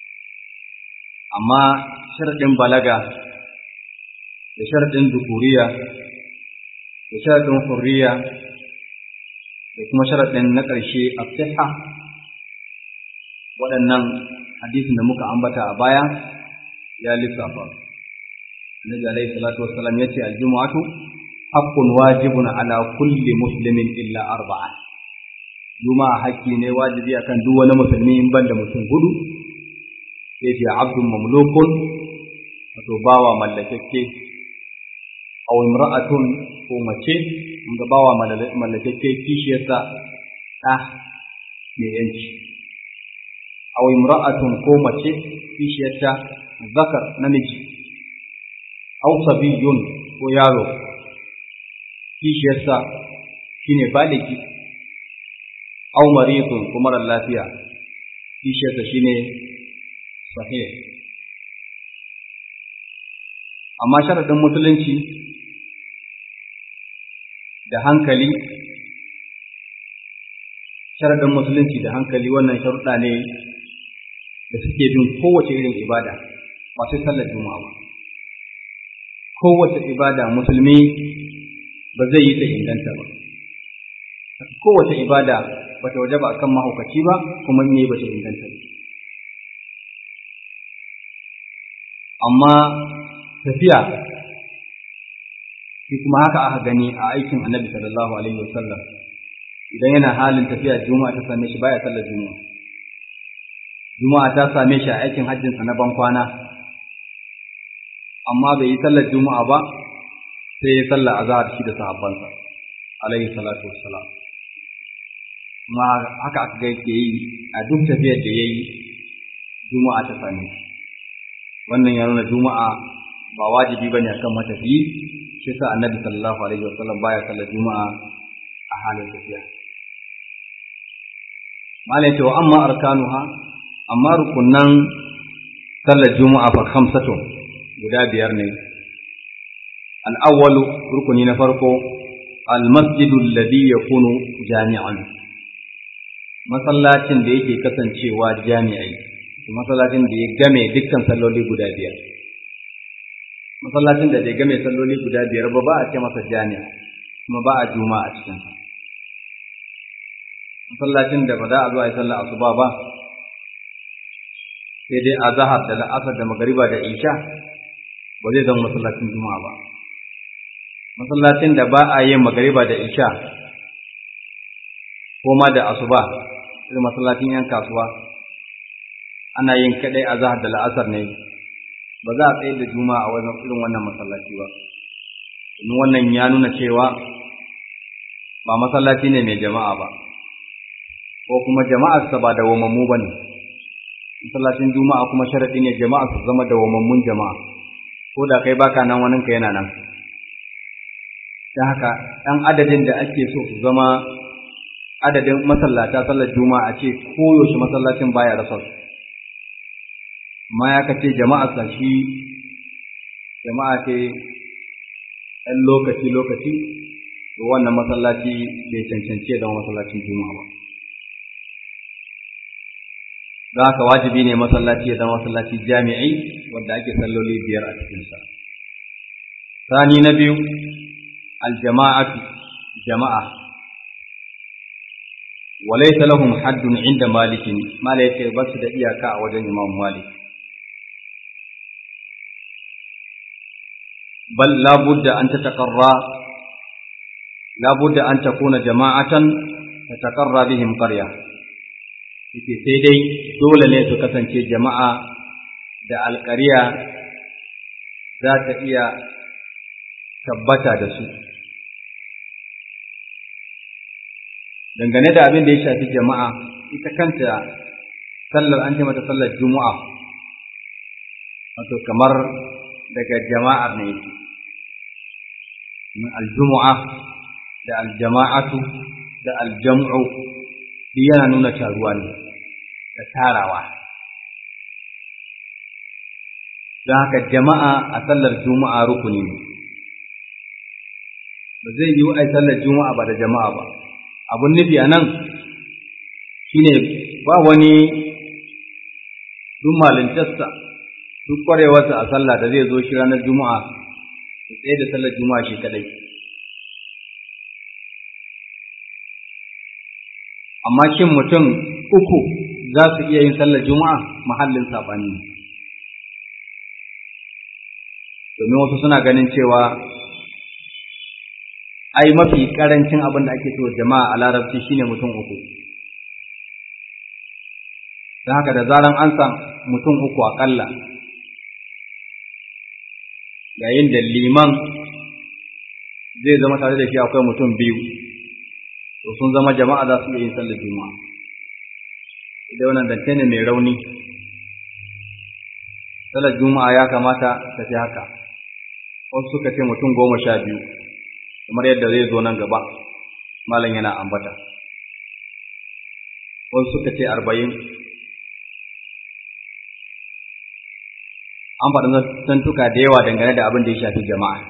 amma sharaɗin balaga da sharaɗin dukuriya da sharaɗin hurriya da kuma sharaɗin na ƙarshe a siha waɗannan hadisin da muka ambata a baya ya lissafa annabi alaihi salatu wassalam ya ce aljumu'atu haqqun wajibun ala kulli muslimin illa arba'a juma'a haƙƙi ne wajibi akan duk wani musulmi in banda mutum hudu sai ce abdun mamlukun wato bawa mallakakke aw imra'atun ko mace ga bawa mallakakke kishiyarsa ɗa mai yanci aw imra'atun ko mace kishiyarta zakar namiji aw sabiyun ko yaro kishiyarsa shine baliki aw maridun ko mara lafiya kishiyarsa shine sahih amma sharadin musulunci da hankali sharadin musulunci da hankali wannan sharuɗa ne da suke bin kowace irin ibada ba sai sallar juma'a ba kowace ibada musulmi ba zai yi ta inganta ba kowace ibada ba ta waje ba a kan mahaukaci ba kuma in yi ba ta inganta ba amma tafiya shi kuma haka aka gani a aikin annabi sallallahu alaihi wasallam idan yana halin tafiya juma'a ta same shi baya sallar juma'a juma'a ta same shi a aikin hajjinsa na ban kwana amma bai yi sallar juma'a ba sai ya sallar azhar shi da sahabbansa alaihi salatu wassalam kuma haka aka ga yake yi a duk tafiyar da yayi juma'a ta same shi wannan ya nuna juma'a ba wajibi bane akan matafiyi shi sa annabi sallallahu alaihi wasallam baya sallar juma'a a halin tafiya malai ce wa amma arkanuha amma rukunan sallar juma'a fa khamsatun guda biyar ne al-awwalu rukuni na farko al-masjidu alladhi yakunu jami'an masallacin da yake kasancewa jami'ai masallacin da ya game dukkan salloli guda biyar masallacin da bai game salloli guda biyar ba ba a ce masa jami'a kuma ba a juma'a a cikinsa masallacin da ba za a zo a yi sallah asuba ba sai dai a zahar da la'asar da magariba da isha ba zai zama masallacin juma'a ba masallacin da ba a yin magariba da isha ko ma da asuba irin masallacin yan kasuwa ana yin kadai a zahar da la'asar ne ba za a tsaye da juma'a a wajen irin wannan masallaci ba domin wannan ya nuna cewa ba masallaci ne mai jama'a ba ko kuma jama'arsa ba da wamammu ba ne masallacin juma'a kuma sharaɗi ne jama'a su zama da wamammun jama'a ko da kai baka nan waninka yana nan ta haka ɗan adadin da ake so su zama adadin masallata sallar juma'a ce koyaushe masallacin baya rasa su amma ya kace jama'a sa shi jama'a ce ɗan lokaci lokaci to wannan masallaci bai cancanci da masallacin juma'a ba da haka wajibi ne masallaci ya zama masallaci jami'i wanda ake salloli biyar a cikinsa sani na biyu aljama'atu jama'a walaysa lahum haddun inda malikin mala yace ba su da iyaka a wajen imam malik bal la budda an tataqarra la budda an takuna jama'atan tataqarra bihim qarya yace sai dai dole ne su kasance jama'a da alƙariya za ta iya tabbata da su dangane da abin da ya shafi jama'a ita kanta sallar an ce mata sallar juma'a wato kamar daga jama'ar ne yake aljumu'a da aljama'atu da aljam'u duk yana nuna taruwa ne da tarawa don haka jama'a a sallar juma'a rukuni ne ba zai yi a sallar juma'a ba da jama'a ba abun nufi a nan shine ba wani duk malintarsa duk kwarewarsa a sallah da zai zo shi ranar juma'a ya tsaye da sallar juma'a shi kadai amma shin mutum uku za su iya yin sallar juma'a mahallin saɓani domin wasu suna ganin cewa ai mafi karancin abin da ake cewa jama'a a larabci shine mutum uku don haka da zaran an san mutum uku aƙalla yayin da liman zai zama tare da shi akwai mutum biyu to sun zama jama'a za su iya yin sallar juma'a idan wannan zance ne mai rauni sallar juma'a ya kamata ta fi haka wasu suka ce mutum goma sha biyu kamar yadda zai zo nan gaba malam yana ambata wasu suka ce arba'in an faɗi zantuka da yawa dangane da abin da ya shafi jama'a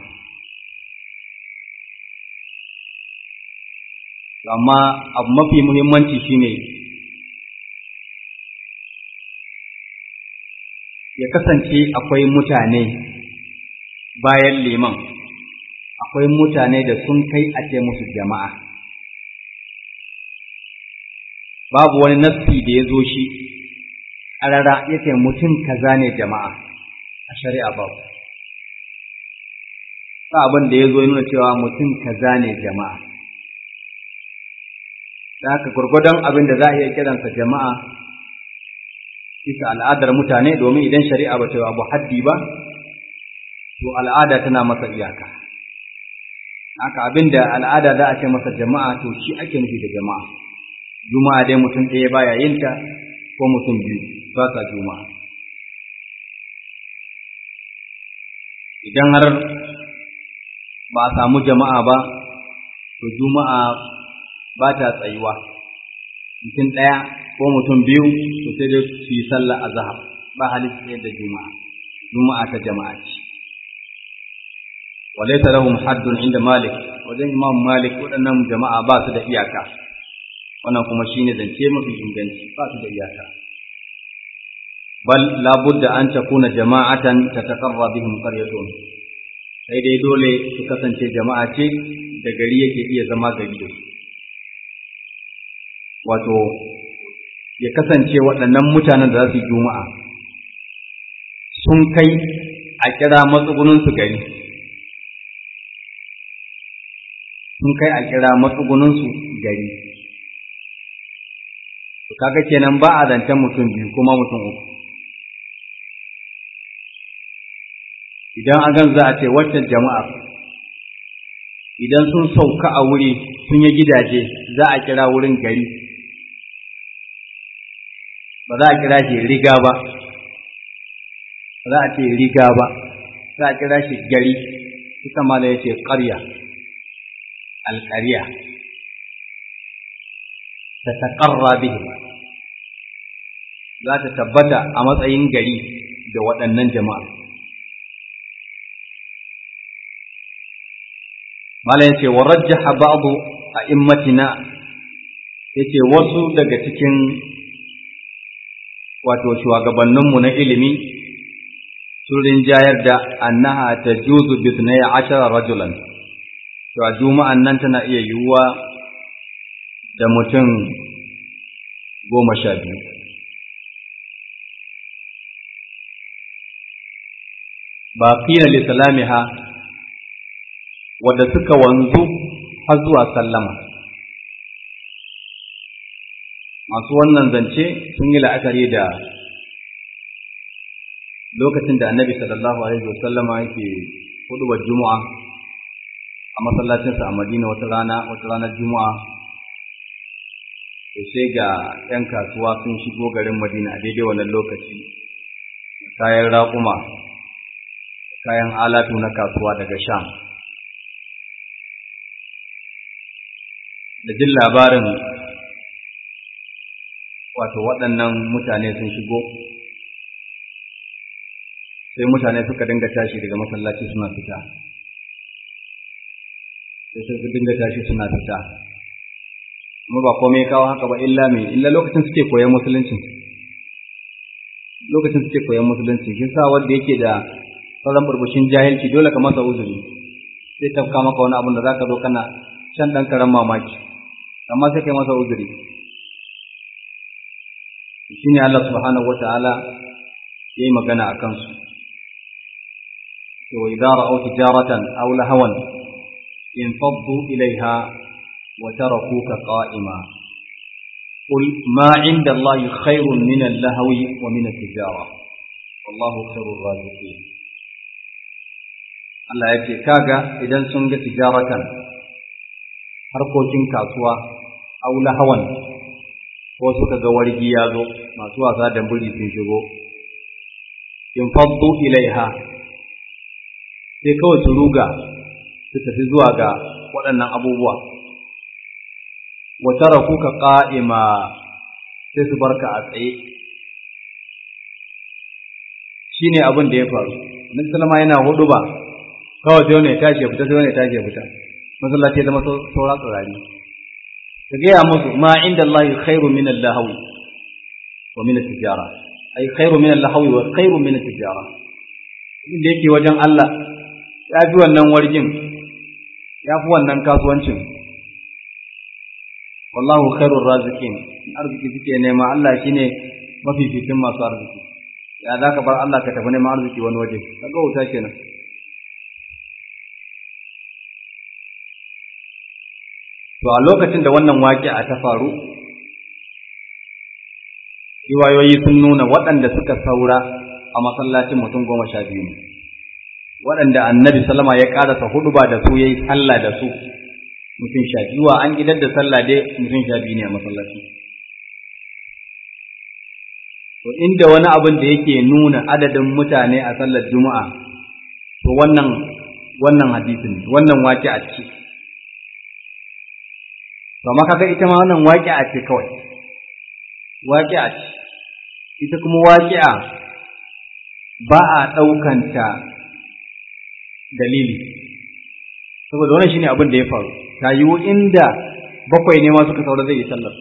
amma abu mafi muhimmanci shine ya kasance akwai mutane bayan liman akwai mutane da sun kai a ce musu jama'a babu wani nassi da ya zo shi ƙarara ya ce mutum kaza ne jama'a a shari'a babu ba abin da ya zo nuna cewa mutum kaza ne jama'a da haka gwargwadon abin da za a iya kiransa jama'a bisa al'adar mutane domin idan shari'a ba ta yi abu haddi ba to al'ada tana masa iyaka haka abin da al'ada za a ce masa jama'a to shi ake nufi da jama'a juma'a dai mutum ɗaya baya yin ta ko mutum biyu ba sa juma'a idan har ba a samu jama'a ba to juma'a ba ta tsayuwa mutum ɗaya ko mutum biyu to sai dai su yi sallah a zahar ba halitta ɗaya da juma'a juma'a ta jama'a ce وليس لهم حد عند مالك wajen imam malik waɗannan jama'a ba su da iyaka wannan kuma shine zance mafi inganci ba su da iyaka bal la budda an takuna jama'atan tataqarra bihim qaryatun sai dai dole su kasance jama'a ce da gari yake iya zama gari da su wato ya kasance waɗannan mutanen da za su yi juma'a sun kai a kira matsugunansu gari sun kai a kira matsugunansu gari kaga kenan ba a zancen mutum biyu kuma mutum uku idan a gan za a ce waccan jama'ar idan sun sauka a wuri sun yi gidaje za a kira wurin gari ba za a kira shi riga ba ba za a ce riga ba za a kira shi gari ita ma ya ce ƙarya alƙarya ta taƙarra bihi za ta tabbata a matsayin gari da waɗannan jama'a mala yace wa rajjaha ba'du a'immatina yace wasu daga cikin wato shugabanninmu na ilimi sun rinjayar da annaha tajuzu bi 12 rajulan to a juma'an nan tana iya yiwuwa da mutum goma sha biyu ba qila li salamiha wadda suka wanzu har zuwa sallama masu wannan zance sun yi la'akari da lokacin da annabi sallallahu alaihi wasallama yake hudubar juma'a a masallacinsa a madina wata rana wata ranar juma'a to sai ga 'yan kasuwa sun shigo garin madina a daidai wannan lokaci kayan raƙuma kayan alatu na kasuwa daga sham da jin labarin wato waɗannan mutane sun shigo sai mutane suka dinga tashi daga masallaci suna fita sai suka dinga tashi suna fita kuma ba komai kawo haka ba illa mai illa lokacin suke koyan musulunci lokacin suke koyan musulunci shi sa wanda yake da sauran burbushin jahilci dole ka masa uzuri sai tafka maka wani abin da zaka zo kana shan dan karan mamaki amma sai kai masa uzuri shine Allah subhanahu wataala yayi magana akan su to idza ra'aw tijaratan aw lahawan infaddu ilaiha wa tarakuka qa'ima قل ما عند الله خير من اللهو ومن التجارة والله خير الرازقين Allah ya ce kaga idan sun ga tijaratan harkokin kasuwa aula hawan ko suka ga wargi ya zo masu wasa da buri sun shigo in faddu ilaiha sai kawai su ruga su tafi zuwa ga waɗannan abubuwa wa tarakuka qa'ima sai su barka a tsaye shine abin da ya faru Nabi sallama yana hudu ba kawai sai wani ya tashi ya fita sai wani ya tashi ya fita masallaci ya zama saura tsirari ka gaya musu ma inda Allah khairu min al-lahawi wa min at-tijara ai khairu min al-lahawi wa khairu min at-tijara inda yake wajen Allah ya fi wannan wargin ya fi wannan kasuwancin wallahu khairur raziqin arziki suke nema Allah shine mafificin masu arziki ya za ka bar Allah ka tafi neman arziki wani waje kaga wuta kenan To a lokacin da wannan waƙi'a ta faru, riwayoyi sun nuna waɗanda suka saura a masallacin mutum goma sha biyu ne, waɗanda annabi salama ya ƙarasa hudu ba da su ya yi sallah da su mutum sha biyu wa an idar da sallah dai mutum sha biyu ne a masallaci. To inda wani abin da yake nuna adadin mutane a sallar juma'a, to wannan wannan hadisin wannan waƙi'a ce. Kama kaga ita ma wannan waƙi'a ce kawai, waƙi'a ce, ita kuma waƙi'a ba a ɗaukanta dalili, saboda wannan shine abin da ya faru, ta yiwu inda bakwai ne ma suka saura zai yi sallar.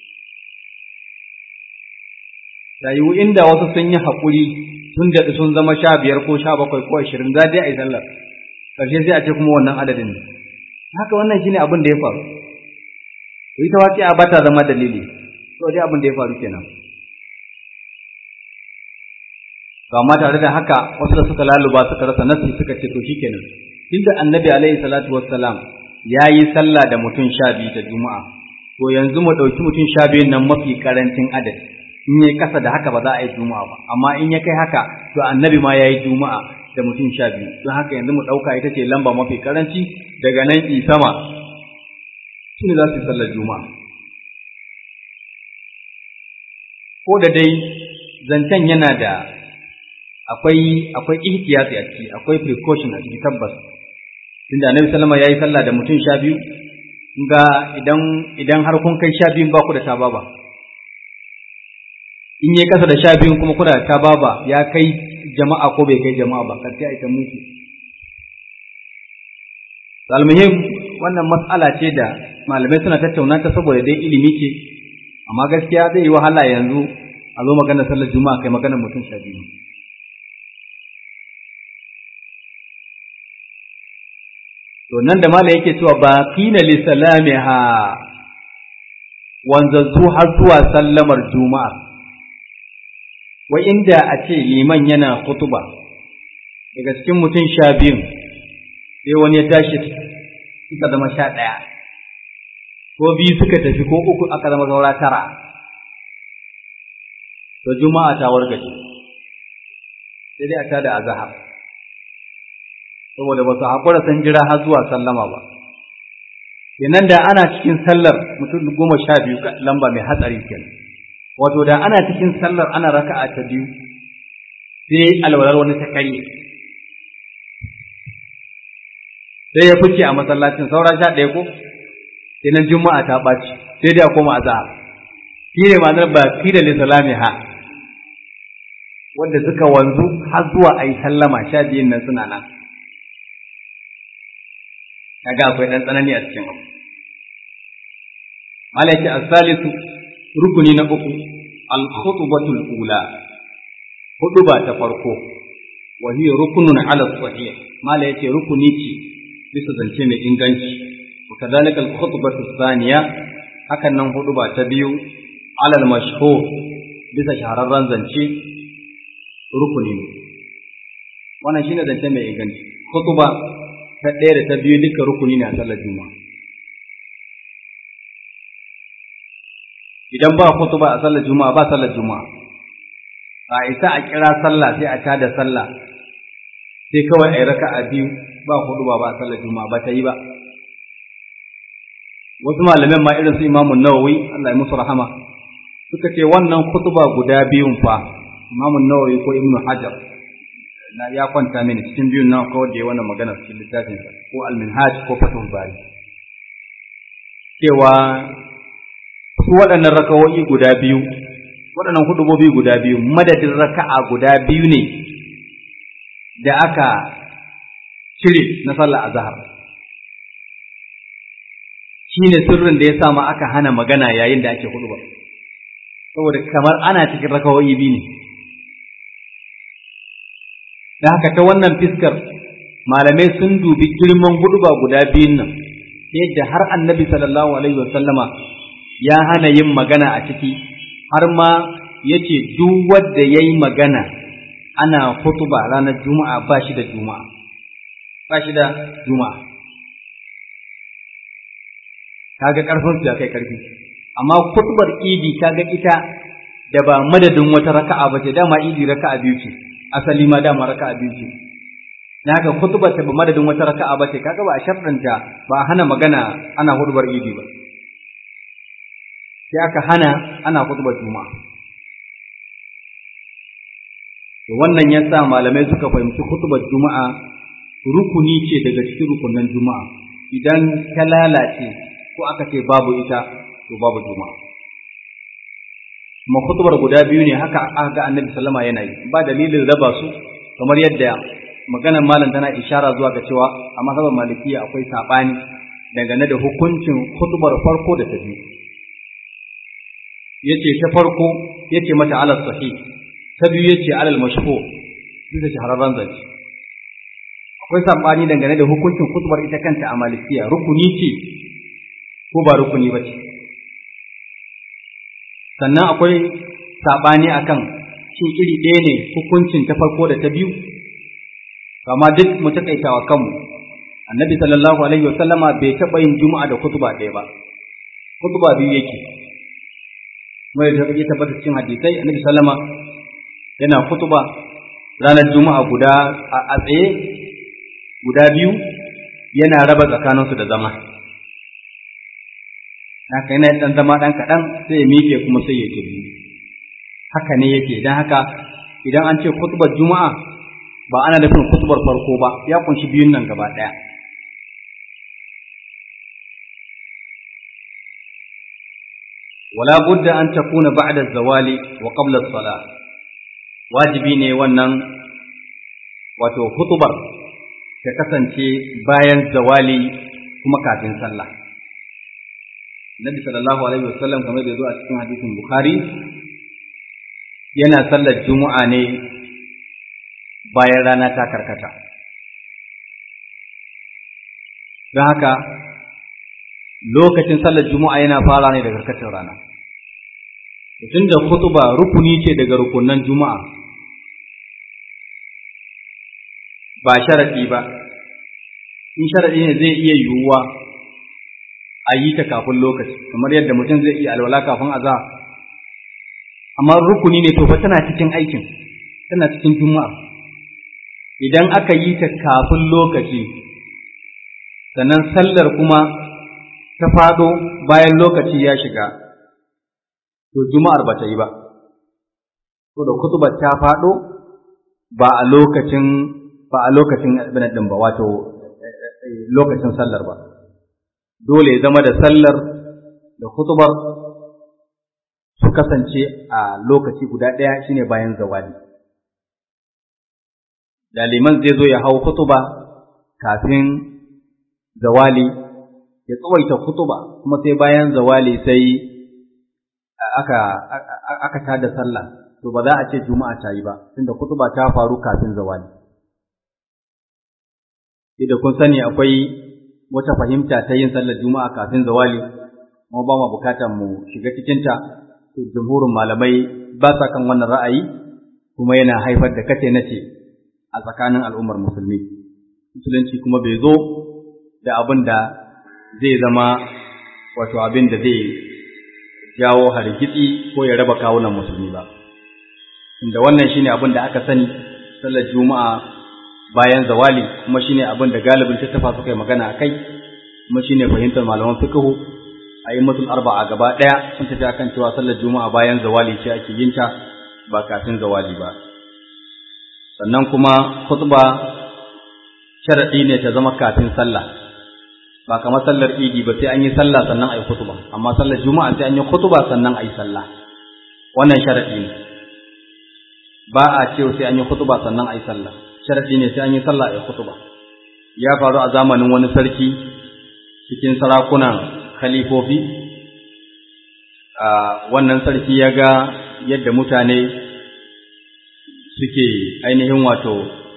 Ta yiwu inda wasu sun yi haƙuri sun daɗi sun zama sha biyar ko sha bakwai ko ashirin za dai a yi sallar, ƙarshe sai a ce kuma wannan adadin ne. haka wannan shine abin da ya faru ita waƙi'a ba ta zama dalili to dai abin da ya faru kenan to amma tare da haka wasu da suka laluba suka rasa nasi suka ce to shikenan tunda annabi alaihi salatu wassalam ya yi sallah da mutum sha biyu ta juma'a to yanzu mu ɗauki mutum sha biyun nan mafi karancin adadi in ya kasa da haka ba za a yi juma'a ba amma in ya kai haka to annabi ma ya yi juma'a da mutum sha biyu don haka yanzu mu ɗauka ita ce lamba mafi karanci daga nan i sama su ne za su yi sallar juma'a ko da dai zancen yana da akwai akwai ihtiyati a ciki akwai precaution a ciki tabbas tunda annabi sallama yayi sallah da mutum sha biyu ga idan idan har kun kai sha biyun ba ku da tababa in yi kasa da sha biyun kuma kuna da tababa ya kai jama'a ko bai kai jama'a ba karshe a ita mutu almuhim wannan mas'ala ce da malamai suna tattauna ta saboda dai ilimi ce amma gaskiya zai yi wahala yanzu a zo magana sallar juma'a kai magana mutum sha biyu to nan da malam yake cewa baqina li salamiha wanzazzu har zuwa sallamar juma'a wa inda a ce liman yana khutuba daga cikin mutum sha biyun sai wani ya tashi suka zama sha ɗaya ko biyu suka tafi ko uku aka zama saura tara to juma'a ta wargaje sai dai a tada azhar saboda ba su haƙura sun jira har zuwa sallama ba kenan da ana cikin sallar mutum goma sha biyu lamba mai hatsari kenan wato da ana cikin sallar ana raka'a ta biyu sai alwalar wani ta karye sai ya fice a masallacin saura sha ɗaya ko kenan juma'a ta ɓaci sai dai a koma azhar shi ne ma'anar ba fi da lissalami ha wanda suka wanzu har zuwa a yi sallama sha biyun nan suna nan kaga akwai ɗan tsanani a cikin abu mala yake asalisu rukuni na uku al-khutbatul ula huduba ta farko wa hiya rukunun ala sahih mala yake rukuni ce bisa zance mai inganci wa kadhalika al-khutbatu thaniya hakan nan huduba ta biyu ala al-mashhur bisa shahararren zance rukuni ne wannan shine zance mai inganci khutba ta ɗaya da ta biyu duka rukuni ne a sallar juma'a idan ba khutba a sallar juma'a ba sallar juma'a a isa a kira sallah sai a tada sallah sai kawai a yi raka'a biyu ba khutba ba a sallar juma'a ba ta yi ba wasu malaman ma irin su imamun nawawi Allah ya musu rahama suka ce wannan khutba guda biyun fa imamun nawawi ko ibnu hajar na ya kwanta mini cikin biyun nan kawai da ya wannan magana cikin littafin sa ko al-minhaj ko fatul bari cewa su waɗannan rakawoyi guda biyu waɗannan hudubobi guda biyu madadin raka'a guda biyu ne da aka cire na sallar azhar shine sirrin da ya sa ma aka hana magana yayin da ake huduba saboda kamar ana cikin rakawoyi biyu ne da haka ta wannan fiskar malamai sun dubi girman huduba guda biyun nan yadda har annabi sallallahu alaihi wasallama ya hana yin magana a ciki har ma ya ce duk wanda ya yi magana ana hutuba ranar juma'a ba shi da juma'a ba shi da juma'a kaga karfin su ya kai karfi amma hutubar idi kaga ita da ba madadin wata raka'a ba ce dama idi raka'a biyu ce asali ma dama raka'a biyu ce na haka hutubar ta ba madadin wata raka'a ba ce kaga ba a sharɗanta ba a hana magana ana hutubar idi ba sai aka hana ana kutubar juma'a to wannan ya sa malamai suka fahimci kutubar juma'a rukuni ce daga cikin rukunan juma'a idan ta lalace ko aka ce babu ita to babu juma'a kuma kutubar guda biyu ne haka aka ga annabi sallama yana yi ba dalilin raba su kamar yadda maganar malam tana ishara zuwa ga cewa a mazhabar malikiya akwai sabani dangane da hukuncin kutubar farko da ta biyu yace ta farko yace mata alal sahih ta biyu yace alal mashhur bisa shahararren zance akwai sabani dangane da hukuncin khutbar ita kanta a malikiya rukuni ce ko ba rukuni ba ce sannan akwai sabani akan shin iri ɗaya ne hukuncin ta farko da ta biyu kama duk mu takaitawa kanmu annabi sallallahu alaihi wasallama bai taɓa yin juma'a da kutuba ɗaya ba kutuba biyu yake mai da ya tabbata cikin hadisai annabi sallama yana kutuba ranar juma'a guda a tsaye guda biyu yana raba tsakaninsu da zama haka yana ɗan zama ɗan kaɗan sai ya miƙe kuma sai ya tafi haka ne yake don haka idan an ce kutubar juma'a ba ana nufin kutubar farko ba ya kunshi biyun nan gaba ɗaya wala budda an takuna ba'da zawali wa qabla as-salah wajibi ne wannan wato hutubar ta kasance bayan zawali kuma kafin sallah Nabi sallallahu alaihi wasallam kamar da zo a cikin hadisin Bukhari yana sallar Juma'a ne bayan rana ta karkata don haka lokacin sallar Juma'a yana fara ne da karkatar rana tun da kutuba rukuni ce daga rukunan Juma'a ba sharaɗi ba in sharaɗi ne zai iya yiwuwa a yi ta kafin lokaci kamar yadda mutum zai iya alwala kafin azza amma rukuni ne to fa tana cikin aikin tana cikin juma'a idan aka yi ta kafin lokaci sannan sallar kuma ta fado bayan lokaci ya shiga to juma'ar ba ta yi ba to da kutubar ta fado ba a lokacin ba a lokacin abin din ba wato lokacin sallar ba dole ya zama da sallar da kutubar su kasance a lokaci guda ɗaya shine bayan zawali da liman zai zo ya hau kutuba kafin zawali ya tsawaita kutuba kuma sai bayan zawali sai aka aka tada sallah to ba za a ce juma'a ta yi ba tunda kutuba ta faru kafin zawali da kun sani akwai wata fahimta ta yin sallar juma'a kafin zawali kuma ba mu bukatar mu shiga cikinta to jumhurin malamai ba sa kan wannan ra'ayi kuma yana haifar da kace nace a tsakanin al'ummar musulmi musulunci kuma bai zo da abin da zai zama wato abin da zai jawo hargitsi ko ya raba kawunan musulmi ba inda wannan shine abin da aka sani sallar juma'a bayan zawali kuma shine abin da galibin tattafa suka yi magana a kai kuma shine fahimtar malaman fiqhu a yi mutum arba'a gaba ɗaya sun tafi akan cewa sallar juma'a bayan zawali ce ake yin ta ba kafin zawali ba sannan kuma khutba sharadi ne ta zama kafin sallah ba kamar sallar idi ba sai an yi sallah sannan a yi khutba amma sallar juma'a sai an yi khutba sannan a yi sallah wannan sharadi ne ba a ce sai an yi khutba sannan a yi sallah sharadi ne sai an yi sallah a yi khutba ya faru a zamanin wani sarki cikin sarakunan khalifofi a wannan sarki ya ga yadda mutane suke ainihin wato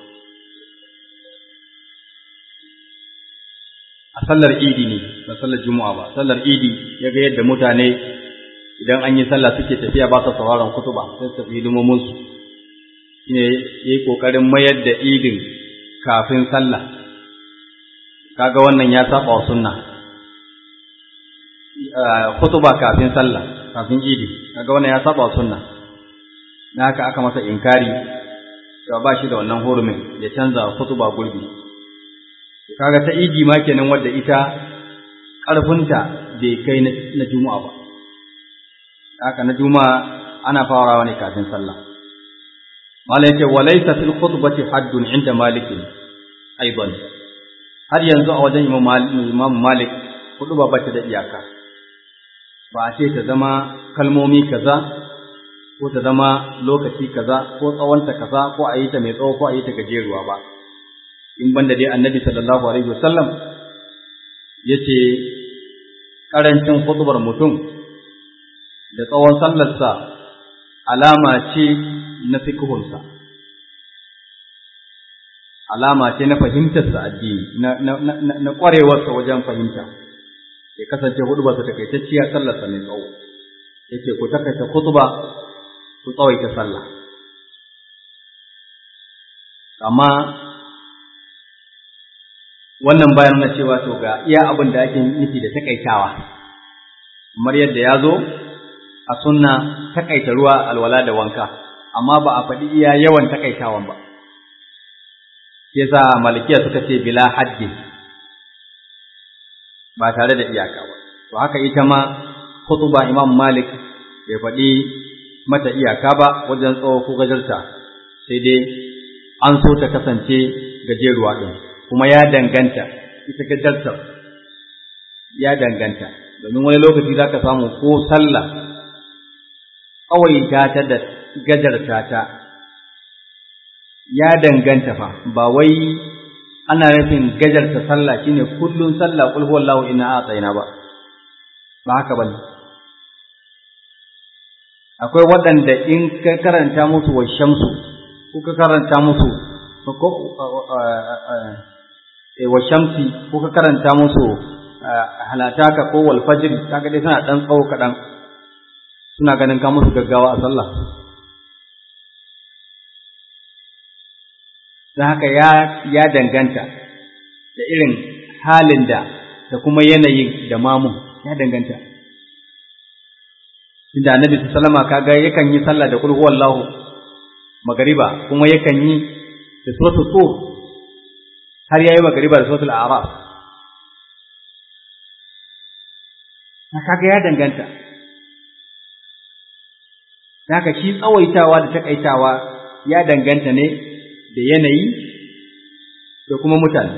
a sallar idi ne ba sallar juma'a ba sallar idi ya ga yadda mutane idan an yi sallah suke tafiya ba sa sauraron kutuba sai su tafi limominsu shine yayi kokarin mayar da idin kafin sallah kaga wannan ya saba wa sunna khutuba kafin sallah kafin idi kaga wannan ya saba wa sunna na haka aka masa inkari cewa ba shi da wannan hurumin ya canza khutuba gurbi kaga ta idi ma kenan wadda ita ƙarfinta bai kai na juma'a ba haka na juma'a ana farawa ne kafin sallah Malam yake walaysa fil khutbati haddun inda Malik aidan har yanzu a wajen Imam Malik hudu ba bata da iyaka ba a ce ta zama kalmomi kaza ko ta zama lokaci kaza ko tsawonta kaza ko a yi ta mai tsawo ko a yi ta gajeruwa ba in banda dai Annabi sallallahu alaihi wasallam yace karancin khutbar mutum da tsawon sallarsa alama ce na fikihunsa alama ce na fahimtarsa addini na na na, na ƙwarewarsa wajen fahimta ya kasance hudubarsa takaitacciya sallarsa mai tsawo yake ku takaita khutba ku tsawaita sallah amma wannan bayan na cewa to ga iya abin da ake nufi da takaitawa kamar yadda ya zo a sunna takaita ruwa alwala da wanka amma ba a faɗi iya yawan takaitawan ba yasa malikiya suka ce bila haddi ba tare da iyaka ba to haka ita ma khutuba imam malik bai faɗi mata iyaka ba wajen tsawo ko gajarta sai dai an so ta kasance gajeruwa ɗin kuma ya danganta ita gajartar ya danganta domin wani lokaci za ka samu ko sallah ƙawaita ta da gajarta ta ya danganta fa ba wai ana nufin gajarta sallah shine kullun sallah qul huwallahu inna a'tayna ba ba haka bane akwai waɗanda in ka karanta musu wa shamsu ko ka karanta musu wa shamsi ko ka karanta musu halataka ko wal fajr kaga dai suna dan tsawo kaɗan suna ganin ka musu gaggawa a sallah don haka ya ya danganta da irin halin da da kuma yanayin da mamun ya danganta inda annabi sallama kaga yakan yi sallah da kulhu wallahu magariba kuma yakan yi da suratul tur har yayi magariba da suratul a'raf kaga ya danganta haka shi tsawaitawa da takaitawa ya danganta ne da yanayi da kuma mutane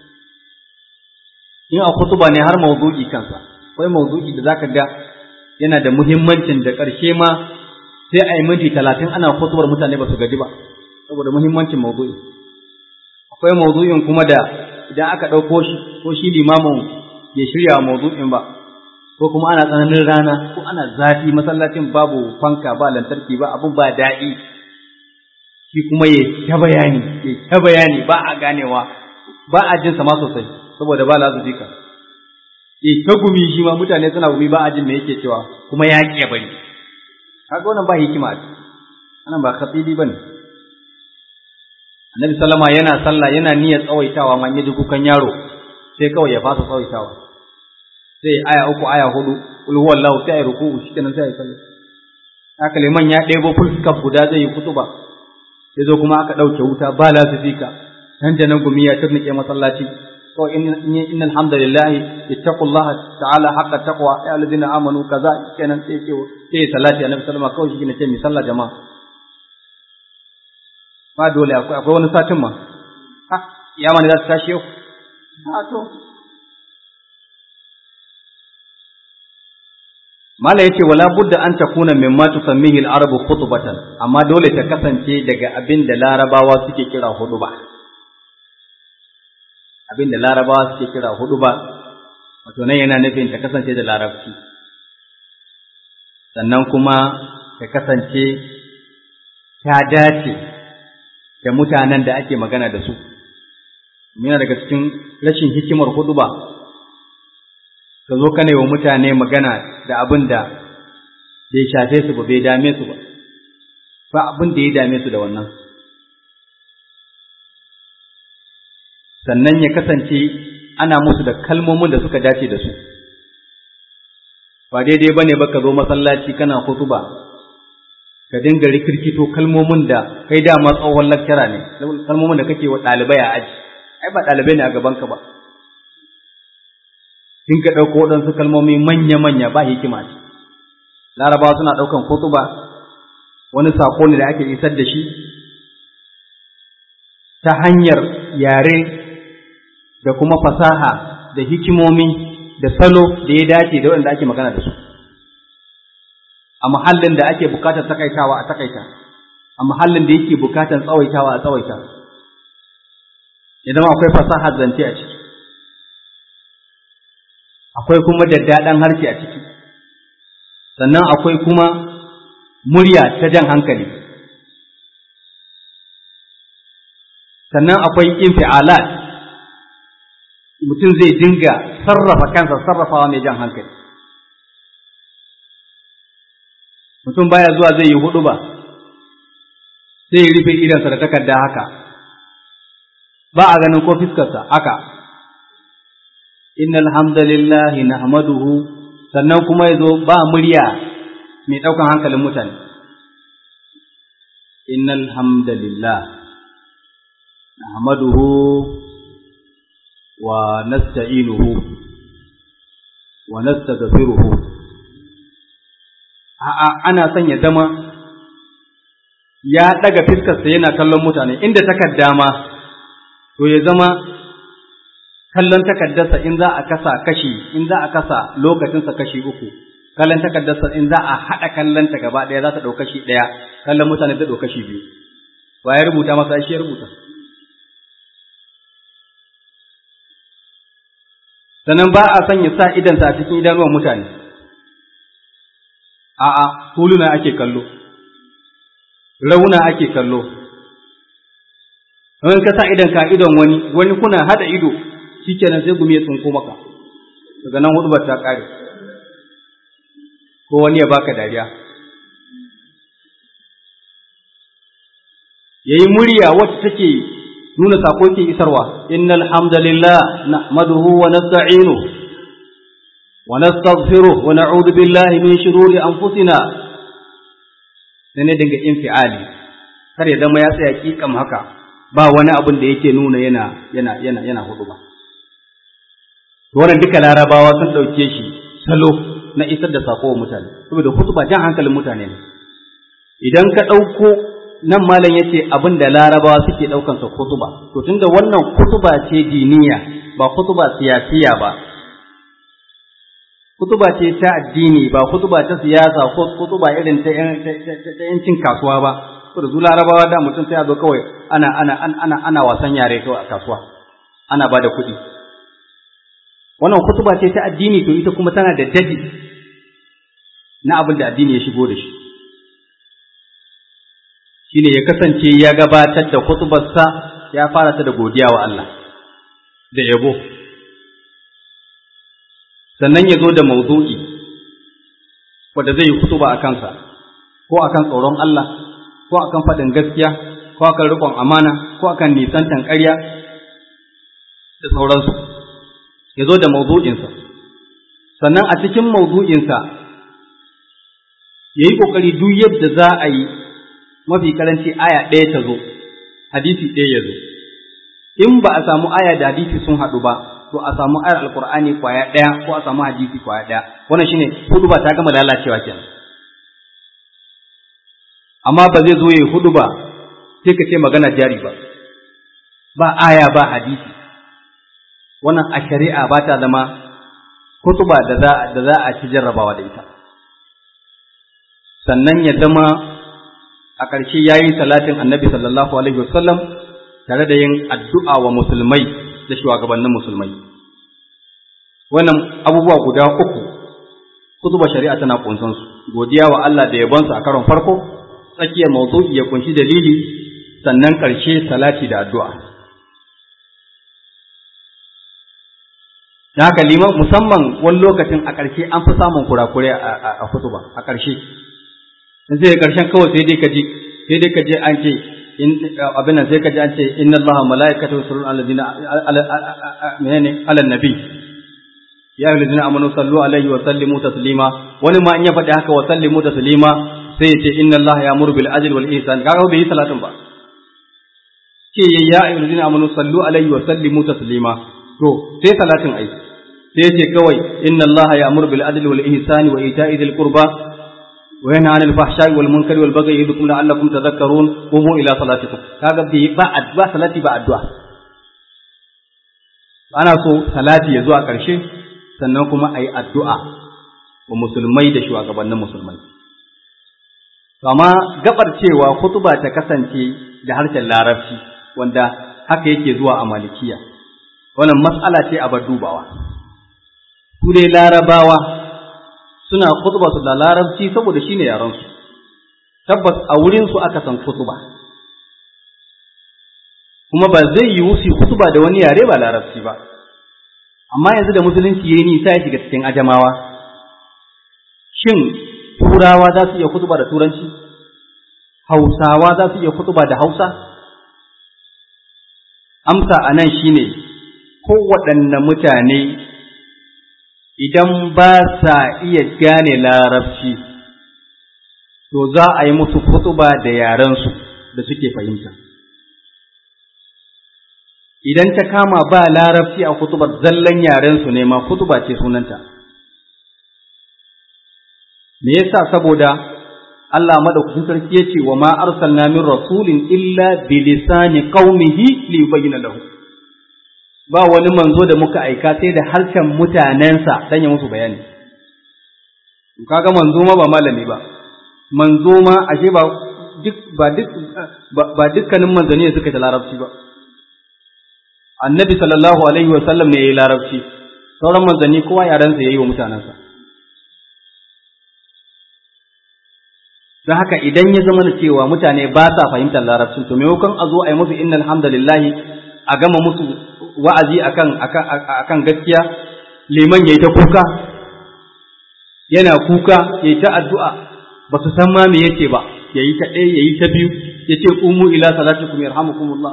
in a kutuba ne har mawdu'i kansa akwai mawdu'i da zaka ga yana da muhimmancin da ƙarshe ma sai a yi minti talatin ana kutubar mutane ba su gaji ba saboda muhimmancin mawdu'i akwai mawdu'in kuma da idan aka ɗauko shi ko shi limamin ya shirya mawdu'in ba ko kuma ana tsananin rana ko ana zafi masallacin babu fanka ba lantarki ba abun ba daɗi shi kuma ya ta bayani ya ta bayani ba a ganewa ba a jinsa ma sosai saboda ba lazu jika ya ta gumi shi ma mutane suna gumi ba a jin me yake cewa kuma ya ƙi bari kaga wannan ba hikima a wannan ba khatibi bane annabi sallama yana sallah yana niyyar tsawaitawa man yaji kukan yaro sai kawai ya fasa tsawaitawa sai aya uku aya hudu kul huwallahu sai ruku'u shikenan sai ya sallah haka liman ya ɗebo fuskar guda zai yi kutuba sai zo kuma aka ɗauke wuta ba lasifika nan da nan gumi ya turnike masallaci kawai innal hamdalillah ittaqullaha ta'ala haqqa taqwa ya alladhina amanu kaza kenan sai ce sai salati annabi sallama kawai shi ne ce mi sallah jama'a ba dole akwai akwai wani satin ma ha ya mani za ta tashi yau ha to Mala yace wala budda an takuna mimma tusammihi al-arabu khutbatan amma dole ta kasance daga abin da larabawa suke kira huduba abin da larabawa suke kira huduba wato nan yana nufin ta kasance da larabci sannan kuma ta kasance ta dace da mutanen da ake magana da su yana daga cikin rashin hikimar huduba ka zo kana wa mutane magana da abin da bai shafe su ba bai dame su ba ba abin da ya dame su da wannan sannan ya kasance ana musu da kalmomin da suka dace da su ba daidai ba ne ba ka zo masallaci kana hutuba ka dinga rikirkito kalmomin da kai dama tsohon lakcara ne kalmomin da kake wa ɗalibai a aji ai ba ɗalibai ne a gabanka ba in ka ɗauko waɗansu kalmomi manya-manya ba hikima ce larabawa suna ɗaukan kutuba wani saƙo ne da ake isar da shi ta hanyar yare da kuma fasaha da hikimomi da salo da ya dace da waɗanda ake magana da su a muhallin da ake bukatar takaitawa a takaita a muhallin da yake bukatar tsawaitawa a tsawaita idan akwai fasahar zance a ciki akwai kuma daddaɗan harshe a ciki sannan akwai kuma murya ta jan hankali sannan akwai infi'alat mutum zai dinga sarrafa kansa sarrafawa mai jan hankali mutum baya zuwa zai yi hudu ba sai ya rufe idansa da takarda haka ba a ganin ko fiskarsa haka innal hamdalillahi nahmaduhu sannan kuma yazo ba murya mai daukan hankalin mutane innal hamdalillah nahmaduhu wa nasta'inuhu wa nastaghfiruhu a'a ana son ya zama ya daga fiskarsa yana kallon mutane inda takarda ma to ya zama kallon takaddarsa in za a kasa kashi in za a kasa lokacinsa kashi uku kallon takaddarsa in za a haɗa kallon ta gaba ɗaya za ta ɗau kashi ɗaya kallon mutane ta ɗau kashi biyu wa ya rubuta masa shi ya rubuta sannan ba a son ya sa idansa a cikin idanuwan mutane a'a huluna ake kallo rauna ake kallo in ka sa idan ka idon wani wani kuna hada ido shikenan sai gumi ya tsinko maka daga nan hudubar ta kare ko wani ya baka dariya yayi murya wacce take nuna sako ke isarwa innal hamdalillah nahmaduhu wa nasta'inuhu wa nastaghfiruh wa na'udhu billahi min shururi anfusina sai ne dinga infiali kar ya zama ya tsaya kikam haka ba wani abin da yake nuna yana yana yana yana hudu ba wannan duka larabawa sun dauke shi salo na isar da sako wa mutane saboda hutuba jan hankalin mutane ne idan ka dauko nan malam yace abin da larabawa suke daukan sa kutuba to tunda wannan kutuba ce diniya ba kutuba siyasiya ba kutuba ce ta addini ba kutuba ta siyasa ko kutuba irin ta yancin kasuwa ba saboda su larabawa da mutum sai ya zo kawai ana ana ana ana wasan yare kawai a kasuwa ana bada kuɗi wannan kutuba ce ta addini to ita kuma tana da dadi na abin da addini ya shigo da shi shine ya kasance ya gabatar da kutubarsa ya fara ta da godiya wa Allah da yabo sannan ya zo da mawdu'i wanda zai yi kutuba a kansa ko akan tsoron Allah ko akan faɗin gaskiya ko akan riƙon amana ko akan nisantan ƙarya da sauransu ya zo da mawdu'insa sannan a cikin mawdu'insa ya yi ƙoƙari duk yadda za a yi mafi karanci aya ɗaya ta zo hadisi ɗaya ya zo in ba a samu aya da hadisi sun haɗu ba to a samu ayar alkur'ani kwaya ɗaya ko a samu hadisi kwaya ɗaya wannan shine hudu ba ta gama lalacewa kenan amma ba zai zo ya hudu ba sai ka ce magana jari ba ba aya ba hadisi wannan a shari'a ba ta zama hutuba da za da za a ci jarrabawa da ita sannan ya zama a ƙarshe yayi salatin annabi sallallahu alaihi wasallam tare da yin addu'a wa musulmai da shugabannin musulmai. Wannan abubuwa guda uku, kutuba shari'a tana kunsan su, godiya wa Allah da yabonsa a karon farko, tsakiyar mawdu'i ya kunshi dalili, sannan ƙarshe salati da addu'a. Da haka liman musamman wani lokacin a ƙarshe an fi samun kurakurai a kutuba a ƙarshe. Sai ƙarshen kawai sai dai ka ji, sai dai ka je an ce abin nan sai ka ji an ce inna allaha malaikatahu yusalluna ala ladina menene ala nabi ya ayyuhal ladina amanu sallu alaihi wa sallimu taslima wani ma in ya faɗi haka wa sallimu taslima sai ya ce inna allaha ya'muru bil adli wal ihsan kaga bai yi salatin ba ce ya ayyuhal ladina amanu sallu alaihi wa sallimu taslima to sai salatin ai sai ya ce kawai inna allaha ya'muru bil adli wal ihsani wa ita'i dhil qurba وينهى عن الفحشاء والمنكر والبغي يعظكم لعلكم تذكرون قوموا الى صلاتكم kaga bi ba addu'a salati ba addu'a ana so salati ya zuwa ƙarshe sannan kuma ayi addu'a wa musulmai da shugabannin musulmai amma gabar cewa kutuba ta kasance da harshen larabci wanda haka yake zuwa a malikiya wannan matsala ce a bar dubawa su dai larabawa suna kutuba su da larabci saboda shine yaran su tabbas a wurin su aka san kutuba kuma ba zai yi wusi kutuba da wani yare ba larabci ba amma yanzu da musulunci yayi nisa ya shiga cikin ajamawa shin turawa za su iya kutuba da turanci hausawa za su iya kutuba da hausa amsa a nan shine kowaɗanne mutane idan ba sa iya gane larabci to za a yi musu kutuba da yarensu da suke fahimta idan ta kama ba larabci a kutubar zallan yarensu ne ma kutuba ce sunanta me yasa saboda Allah madaukakin sarki yace wa ma arsalna min rasulin illa bi lisani qaumihi li yubayyana lahu ba wani manzo da muka aika sai da harshen mutanensa dan ya musu bayani kaga manzo ma ba malami ba manzo ma ashe ba duk ba duk ba dukkanin manzanni suka ta larabci ba annabi sallallahu alaihi wa sallam ne yayi larabci sauran manzanni kowa yarensa yayi wa mutanensa don haka idan ya zama da cewa mutane ba sa fahimtar larabcin to maimakon a zo a yi musu innal hamdalillahi a gama musu wa'azi akan akan gaskiya liman yayi ta kuka yana kuka yayi ta addu'a ba su san ma me yake ba yayi ta ɗaya yayi ta biyu yace qumu ila salatikum yarhamukumullah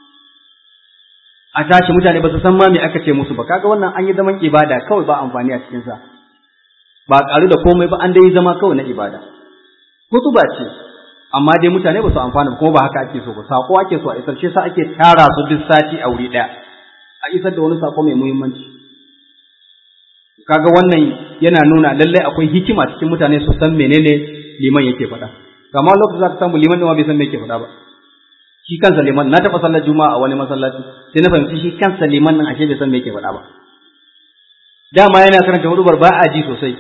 a tashi mutane ba su san ma me aka ce musu ba kaga wannan an yi zaman ibada kawai ba amfani a cikin sa ba ƙaru da komai ba an dai zama kawai na ibada kutuba ce amma dai mutane ba su amfana ba kuma ba haka ake so ba sako ake so a isar shi sa ake tara su duk sati a wuri ɗaya a isar da wani sako mai muhimmanci kaga wannan yana nuna lallai akwai hikima cikin mutane su san menene liman yake faɗa kama lokacin za ka samu liman ɗin ma bai san me yake faɗa ba shi kansa liman na taɓa sallar juma'a a wani masallaci sai na fahimci shi kansa liman nan ashe bai san me yake faɗa ba dama yana karanta hudubar ba a ji sosai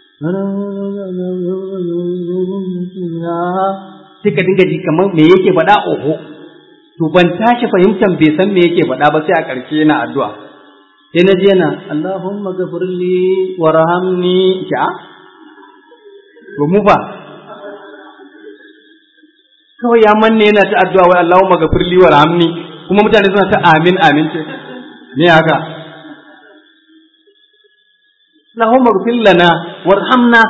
sai ka dinga ji kamar me yake faɗa oho to ban tashi fahimtar bai san me yake faɗa ba sai a ƙarshe yana addu'a sai na je yana Allahumma ghafirli warhamni ja to mu ba kawai ya manne yana ta addu'a wai Allahumma ghafirli warhamni kuma mutane suna ta amin amin ce me haka Allahumma ghfir lana warhamna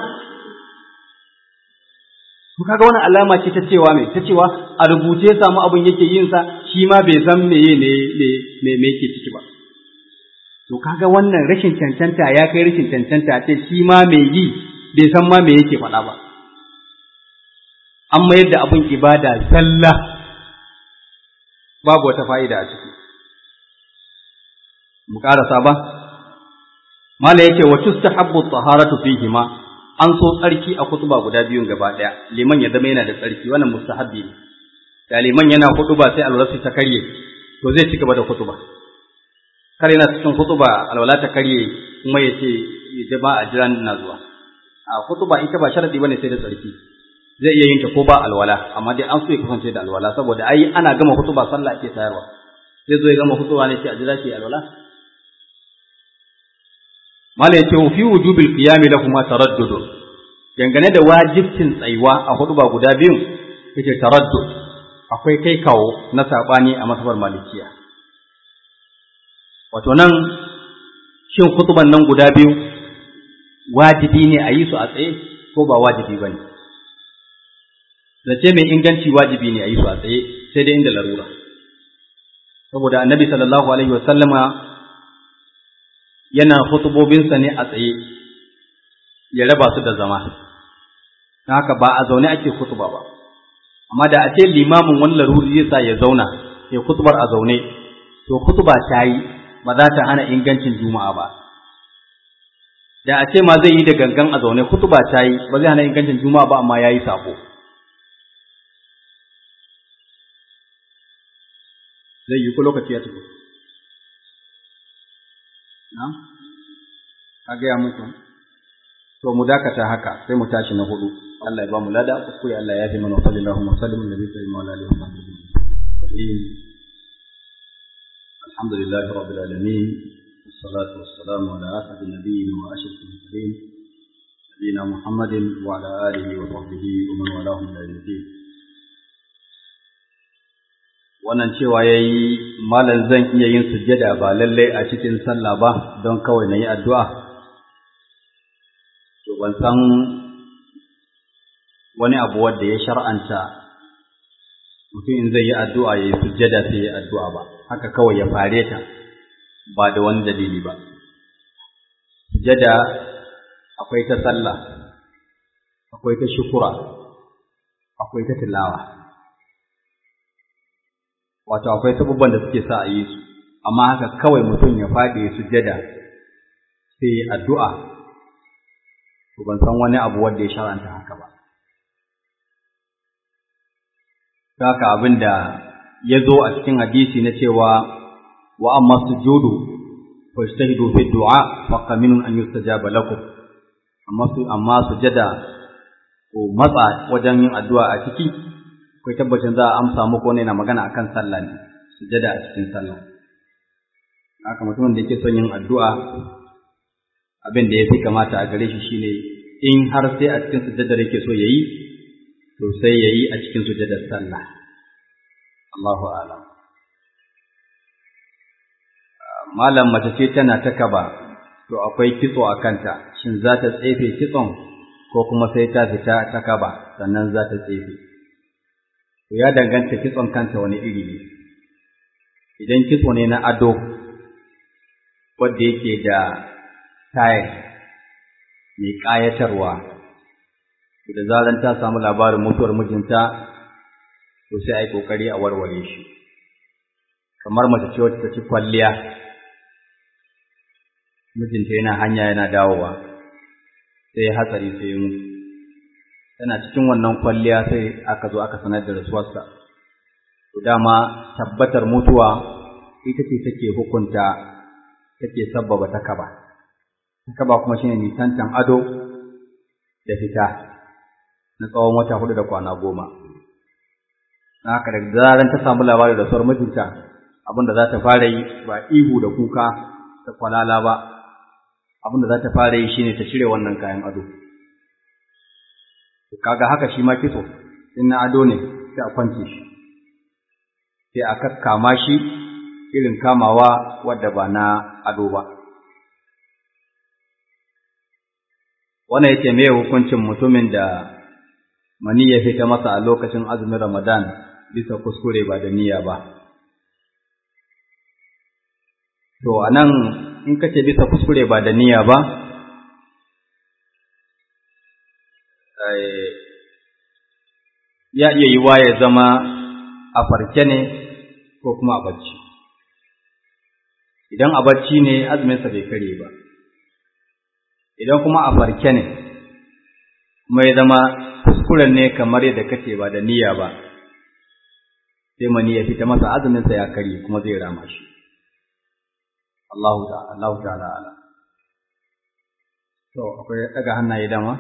to kaga wannan alama ce ta cewa me ta cewa a rubuce samu abin yake yin sa shi ma bai san meye ne me me yake ciki ba to kaga wannan rashin cancanta ya kai rashin cancanta ce shi ma mai yi bai san ma me yake faɗa ba an mayar da abin ibada zalla babu wata fa'ida a ciki mu ƙarasa ba mala yake wa tustahabbu taharatu fihima an so tsarki a kutuba guda biyun gaba ɗaya liman ya zama yana da tsarki wannan mustahabbi ne da liman yana kutuba sai alwala ta karye to zai ci gaba da kutuba kar yana cikin kutuba alwala ta karye kuma ya ce jama'a a jiran na zuwa a kutuba ita ba sharadi bane sai da tsarki zai iya yin ta ko ba alwala amma dai an so ya kasance da alwala saboda ai ana gama kutuba sallah ake tayarwa zai zo ya gama kutuba ne sai a jira shi alwala mala yace fi wujubil qiyam lahum taraddud dangane da wajibcin tsayuwa a huduba guda biyun yace taraddud akwai kai kawo na sabani a masabar malikiya wato nan shin kutuban nan guda biyu wajibi ne a yi su a tsaye ko ba wajibi ba ne zace mai inganci wajibi ne a yi su a tsaye sai dai inda larura saboda annabi sallallahu alaihi wasallama yana hutubobinsa ne a tsaye ya raba su da zama haka ba a zaune ake kutuba ba amma da a ce limamin wani laruri zai sa ya zauna ya kutubar a zaune to kutuba ta yi ba za ta hana ingancin juma'a ba da a ce ma zai yi da gangan a zaune kutuba ta yi ba zai hana ingancin juma'a ba amma ya yi sabo zai yi ko lokaci ya tafi na'am ka gaya muku to mu dakata haka sai mu tashi na hudu Allah ya ba mu lada kuskure Allah ya fi mana wa sallallahu wa sallam nabi sallallahu alaihi wa sallam الحمد لله رب العالمين والصلاة والسلام على أسعد النبيين وأشرف المرسلين نبينا محمد وعلى آله وصحبه ومن والاه إلى يوم الدين wannan cewa ya yi malam zan iya yin sujjada ba lallai a cikin sallah ba don kawai na yi addu'a to ban san wani abu wadda ya shar'anta mutum in zai yi addu'a ya yi sujjada sai ya addu'a ba haka kawai ya fare ta ba da wani dalili ba sujjada akwai ta sallah akwai ta shukura akwai ta tilawa wato akwai sabubban da suke sa a yi su amma haka kawai mutum ya faɗi sujjada sai addu'a to ban san wani abu wanda ya shar'anta haka ba haka abin da ya zo a cikin hadisi na cewa wa amma sujudu fajtahidu fi du'a fa qaminun an yustajaba lakum amma su amma sujada ko matsa wajen yin addu'a a ciki akwai tabbacin za a amsa muku ne na magana akan sallah ne sujada a cikin sallah haka mutumin da yake son yin addu'a abin da ya fi kamata a gare shi shine in har sai a cikin sujadar yake so yayi to sai yayi a cikin sujadar sallah Allahu a'lam malam mace ce tana ta kaba to akwai kitso a kanta shin za ta tsefe kitson ko kuma sai ta fita ta kaba sannan za ta tsefe to ya danganta kitson kanta wani iri ne idan kitso ne na ado wanda yake da tayar mai ƙayatarwa da zaran ta samu labarin mutuwar mijinta to sai a yi ƙoƙari a warware shi kamar mace ce wacce ta ci kwalliya mijinta yana hanya yana dawowa sai ya hatsari sai ya mutu tana cikin wannan kwalliya sai aka zo aka sanar da rasuwarsa to dama tabbatar mutuwa ita ce take hukunta take sabbaba takaba takaba kuma shine nisantan ado da fita na tsawon wata hudu da kwana goma na haka da zaran ta samu labarin da rasuwar mijinta abin da za ta fara yi ba ihu da kuka da kwalala ba abin da za ta fara yi shine ta cire wannan kayan ado kaga haka shi ma kitso in na ado ne sai a kwance shi sai a kakkama shi irin kamawa wadda ba na ado ba wannan yake me hukuncin mutumin da mani ya fita masa a lokacin azumin Ramadan bisa kuskure ba da niyya ba to anan in kace bisa kuskure ba da niyya ba ya iya yiwa ya zama a farke ne ko kuma a bacci idan a bacci ne azuminsa bai kare ba idan kuma a farke ne kuma ya zama kuskuren ne kamar yadda kace ba da niyya ba sai mani ya fita masa azuminsa ya kare kuma zai rama shi Allahu ta'ala Allahu ta'ala ala to akwai daga hannaye dama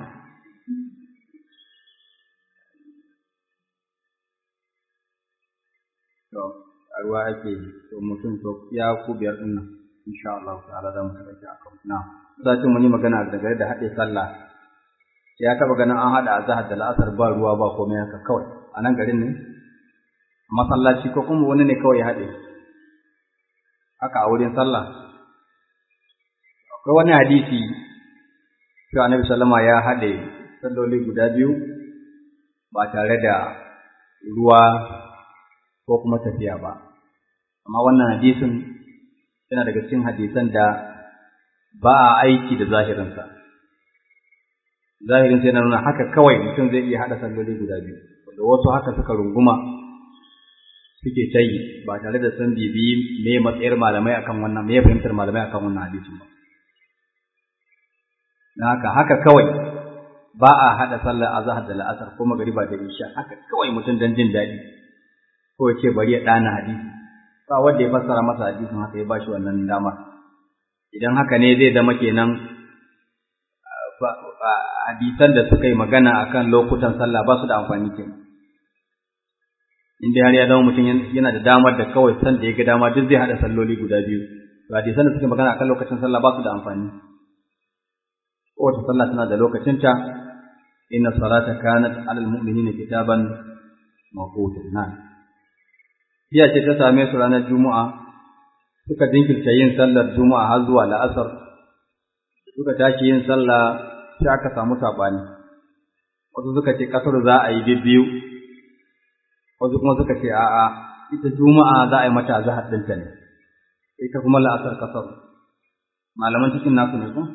to a ruwa ake to mutum to ya ku biyar din nan insha Allah ta'ala za mu tabbata akan na sai mun yi magana daga da haɗe sallah ya taba ganin an haɗa azhar da la'asar ba ruwa ba komai haka kawai a nan garin ne masallaci ko kuma wani ne kawai ya haɗe haka a wurin sallah akwai wani hadisi cewa annabi sallama ya haɗe salloli guda biyu ba tare da ruwa ko kuma tafiya ba amma wannan hadisin yana daga cikin hadisan da ba a aiki da zahirinsa zahirinsa yana nuna haka kawai mutum zai iya haɗa salloli guda biyu wanda wasu haka suka runguma suke ta yi ba tare da sun bibiyi me matsayar malamai akan wannan me fahimtar malamai akan wannan hadisin ba na haka haka kawai ba a haɗa sallar azhar da la'asar ko magariba da isha haka kawai mutum dan jin daɗi ko ya ce bari ya ɗana hadisi ba wanda ya fassara masa hadisin haka ya ba shi wannan dama idan haka ne zai zama kenan hadisan da suka yi magana akan lokutan sallah ba su da amfani kenan in dai har ya zama mutum yana da damar da kawai san da ya ga dama duk zai haɗa salloli guda biyu to hadisan da suka yi magana akan lokacin sallah ba su da amfani kowace sallah tana da lokacinta inna salata kanat alal mu'minina kitaban mawqutan na Jiya ce ta same su ranar Juma'a, suka jinkirta yin sallar Juma'a har zuwa la'asar, suka tashi yin sallah sai aka samu saɓani. Wasu suka ce ƙasar za a yi bibbiyu, wasu kuma suka ce a'a, ita Juma'a za a yi mata zahar ɗinta ne, ita kuma la'asar ƙasar. Malaman cikin nasu ne ko?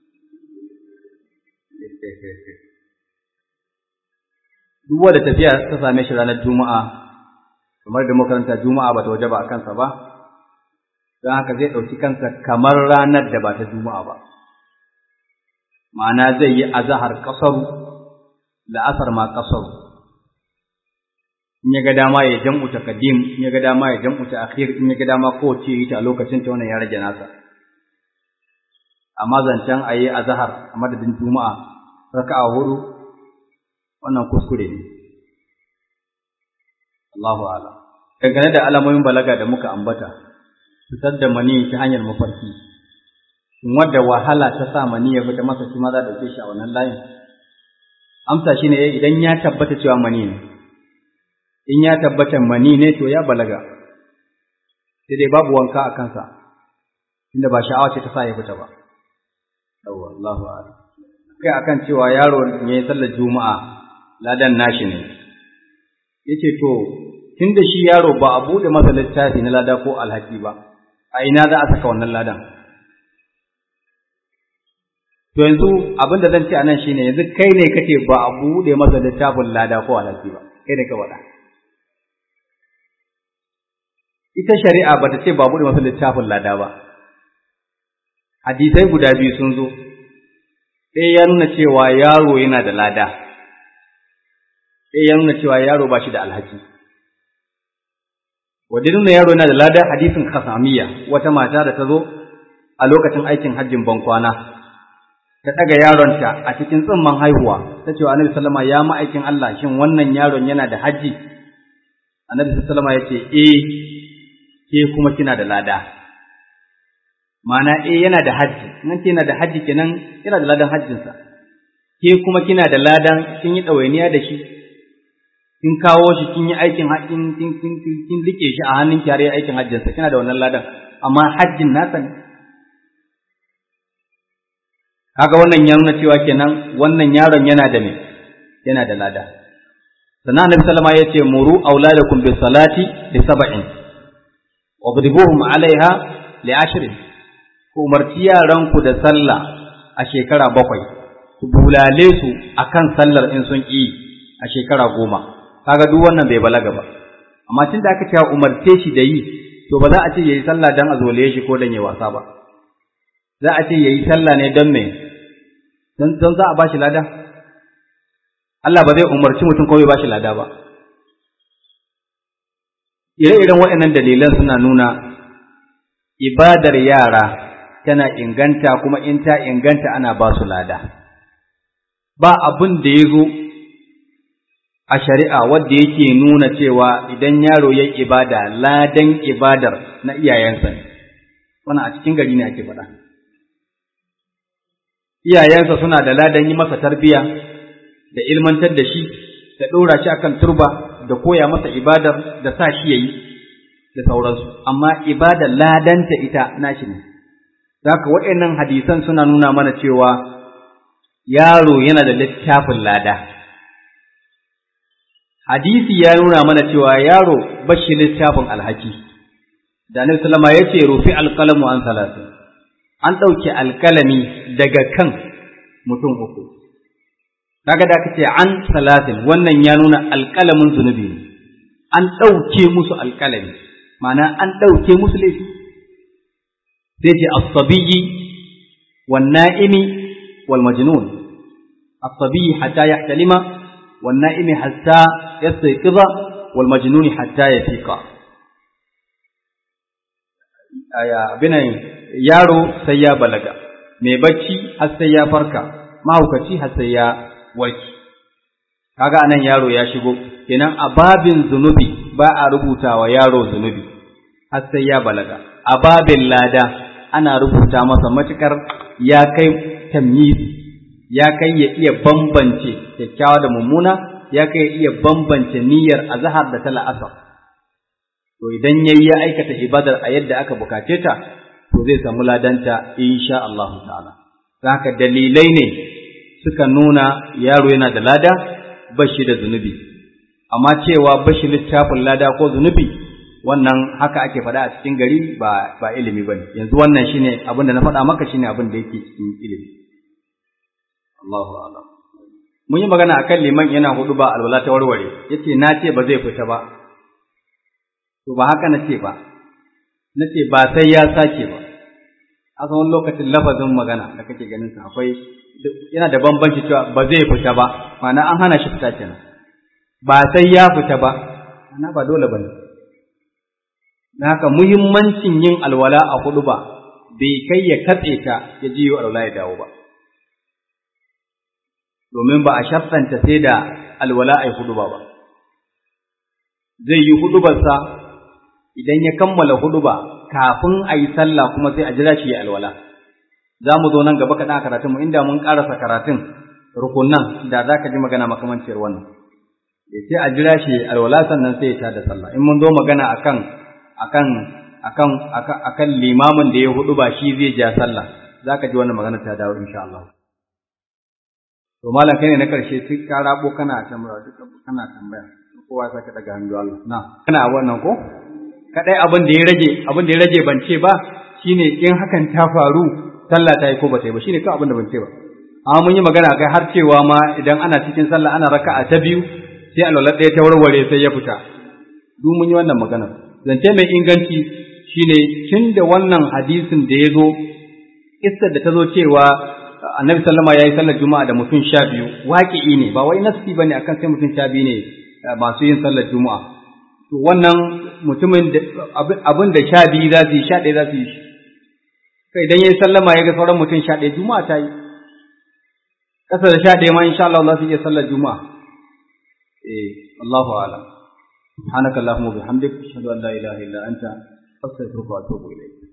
Duk wanda tafiya ta same shi ranar Juma'a, kamar da makaranta Juma'a ba ta waje ba a kansa ba, don haka zai ɗauki kansa kamar ranar da ba ta Juma'a ba. Ma'ana zai yi azahar ƙasaru, la'asar ma ƙasaru. In ya ga dama ya jam'u ta kadim, in ya ga dama ya jam'u ta akhir, in ya ga dama kowace yi ta a lokacin ta wannan ya rage nasa. Amma zancen a yi azahar a madadin Juma'a, raka'a hudu, wannan kuskure ne. Allahu ala. Dangane da alamomin balaga da muka ambata, fitar da mani ta hanyar mafarki, in wadda wahala ta sa mani ya fita masa shi ma za a ɗauke shi a wannan layin. Amsa shi ne idan ya tabbata cewa mani ne, in ya tabbata mani ne to ya balaga, sai dai babu wanka a kansa, inda ba sha'awa ce ta sa ya fita ba. Yawwa, Allahu ala. Kai akan cewa yaro ya yi sallar Juma'a, ladan nashi ne. Ya ce to, tun da shi yaro ba a buɗe masa littafi na lada ko alhaki ba, a ina za a saka wannan ladan? To yanzu abin da zan ce a nan shi ne, yanzu kai ne kace ba a buɗe masa littafin lada ko alhaki ba, kai ne ka faɗa. Ita shari'a ba ta ce ba a buɗe masa littafin lada ba. Hadisai guda biyu sun zo, ɗaya ya nuna cewa yaro yana da lada, ɗaya ya nuna cewa yaro ba shi da alhaki. Wadda nuna yaro yana da lada hadisin kasamiya wata mata da ta zo a lokacin aikin hajjin bankwana, ta ɗaga yaronta a cikin tsimman haihuwa, ta ce wa Annabi Sallama ya ma'aikin Allah shin wannan yaron yana da hajji? Annabi Sallama ya ce, eh, ke kuma kina da lada. Ma'ana eh yana da hajji, nan ce yana da hajji kenan yana da ladan hajjinsa. Ke kuma kina da ladan kin yi ɗawainiya da shi, kin kawo shi kin yi aikin kin kin kin kin rike shi a hannun kyare aikin hajjinsa kina da wannan ladan amma hajjin nasa ne kaga wannan ya nuna cewa kenan wannan yaron yana da me yana da lada sannan annabi sallama ya ce muru auladakum bis salati li sab'in wadribuhum alaiha li ashrin ku umarci yaranku da sallah a shekara bakwai ku bulale su akan sallar in sun ƙi a shekara goma kaga duk wannan bai balaga ba amma tunda aka ce umarce shi da yi to ba za a ce yayi sallah dan a zolaye shi ko dan yayi wasa ba za a ce yayi sallah ne don me don don za a bashi lada Allah ba zai umarci mutum ko bai bashi lada ba ire-iren waɗannan dalilan suna nuna ibadar yara tana inganta kuma in ta inganta ana ba su lada ba abin da ya zo a shari'a wadda yake nuna cewa idan yaro ya ibada ladan ibadar na iyayensa ne wannan a cikin gari ne ake faɗa iyayensa suna da ladan yi masa tarbiya da ilmantar da shi da ɗora shi akan turba da koya masa ibadar da sa shi yayi da sauransu amma ibadar ladanta ita nashi ne Zaka waɗannan hadisan suna nuna mana cewa yaro yana da littafin lada. Hadisi ya nuna mana cewa yaro bashi littafin alhaki. Da Annabi sallama ya ce rufi alƙalamu an salatu. An ɗauke alƙalami daga kan mutum uku. Kaga da ce an salatin wannan ya nuna alƙalamin zunubi ne. An ɗauke musu alƙalami, ma'ana an ɗauke musu laifi. sai ce as-sabiyyi wan na'imi wal majnun as-sabiyyi hatta yahtalima wan na'imi hatta yastayqiza wal majnun hatta yafiqa aya abinan yaro sai ya balaga mai bacci har sai ya farka mahaukaci har sai ya warki kaga anan yaro ya shigo kenan a babin zunubi ba a rubutawa yaro zunubi har sai ya balaga a babin lada ana rubuta masa matukar ya kai tamyizi ya kai ya iya bambance kyakkyawa da mummuna ya kai ya iya bambance niyyar azhar da ta la'asar to idan yayi ya aikata ibadar a yadda aka bukace ta to zai samu ladanta insha Allah ta'ala haka dalilai ne suka nuna yaro yana da lada bashi da zunubi amma cewa bashi littafin lada ko zunubi wannan haka ake faɗa a cikin gari ba ba ilimi bane yanzu wannan shine abin da na faɗa maka shine abin da yake cikin ilimi Allahu a'lam mun yi magana akan liman yana hudu ba alwala ta warware yace na ce ba zai fita ba to ba haka na ce ba na ce ba sai ya sake ba a wani lokacin lafazin magana da kake ganin sa akwai yana da bambanci cewa ba zai fita ba ma'ana an hana shi fita kenan ba sai ya fita ba ma'ana ba dole bane dan haka muhimmancin yin alwala a hudu ba bai kai ya katse ta ya ji alwala ya dawo ba domin ba a shaffanta sai da alwala ai hudu ba ba zai yi hudubarsa idan ya kammala huduba kafin a yi sallah kuma sai a jira shi ya alwala za mu zo nan gaba kaɗan a karatunmu inda mun ƙarasa karatun rukunan da za ka ji magana makamanciyar wannan sai a jira shi alwala sannan sai ya tada sallah in mun zo magana akan akan akan akan limamin da ya hudu ba shi zai ja sallah za ka ji wannan magana ta dawo insha Allah to malam kai ne na karshe sai ka rabo kana tambaya duka kana tambaya kowa sai ka daga hannu Allah na kana wannan ko kadai abin da ya rage abin da ya rage ban ce ba shine in hakan ta faru sallah ta yi ko ba ta yi ba shine kawai abin da ban ce ba amma mun yi magana kai har cewa ma idan ana cikin sallah ana raka'a ta biyu sai alwala ɗaya ta warware sai ya fita duk mun yi wannan magana zance mai inganci shine tun da wannan hadisin da ya zo kissar da ta zo cewa annabi sallama ya yi sallar juma'a da mutum sha biyu waƙi'i ne ba wai nasi ba ne akan sai mutum sha biyu ne masu yin sallar juma'a to wannan mutumin abin da sha biyu za su yi sha ɗaya za su yi shi kai idan ya yi sallama ya ga sauran mutum sha ɗaya juma'a ta yi ƙasa da sha ɗaya ma insha Allah za su iya sallar juma'a eh Allahu a'lam سبحانك اللهم وبحمدك اشهد ان لا اله الا انت استغفرك واتوب اليك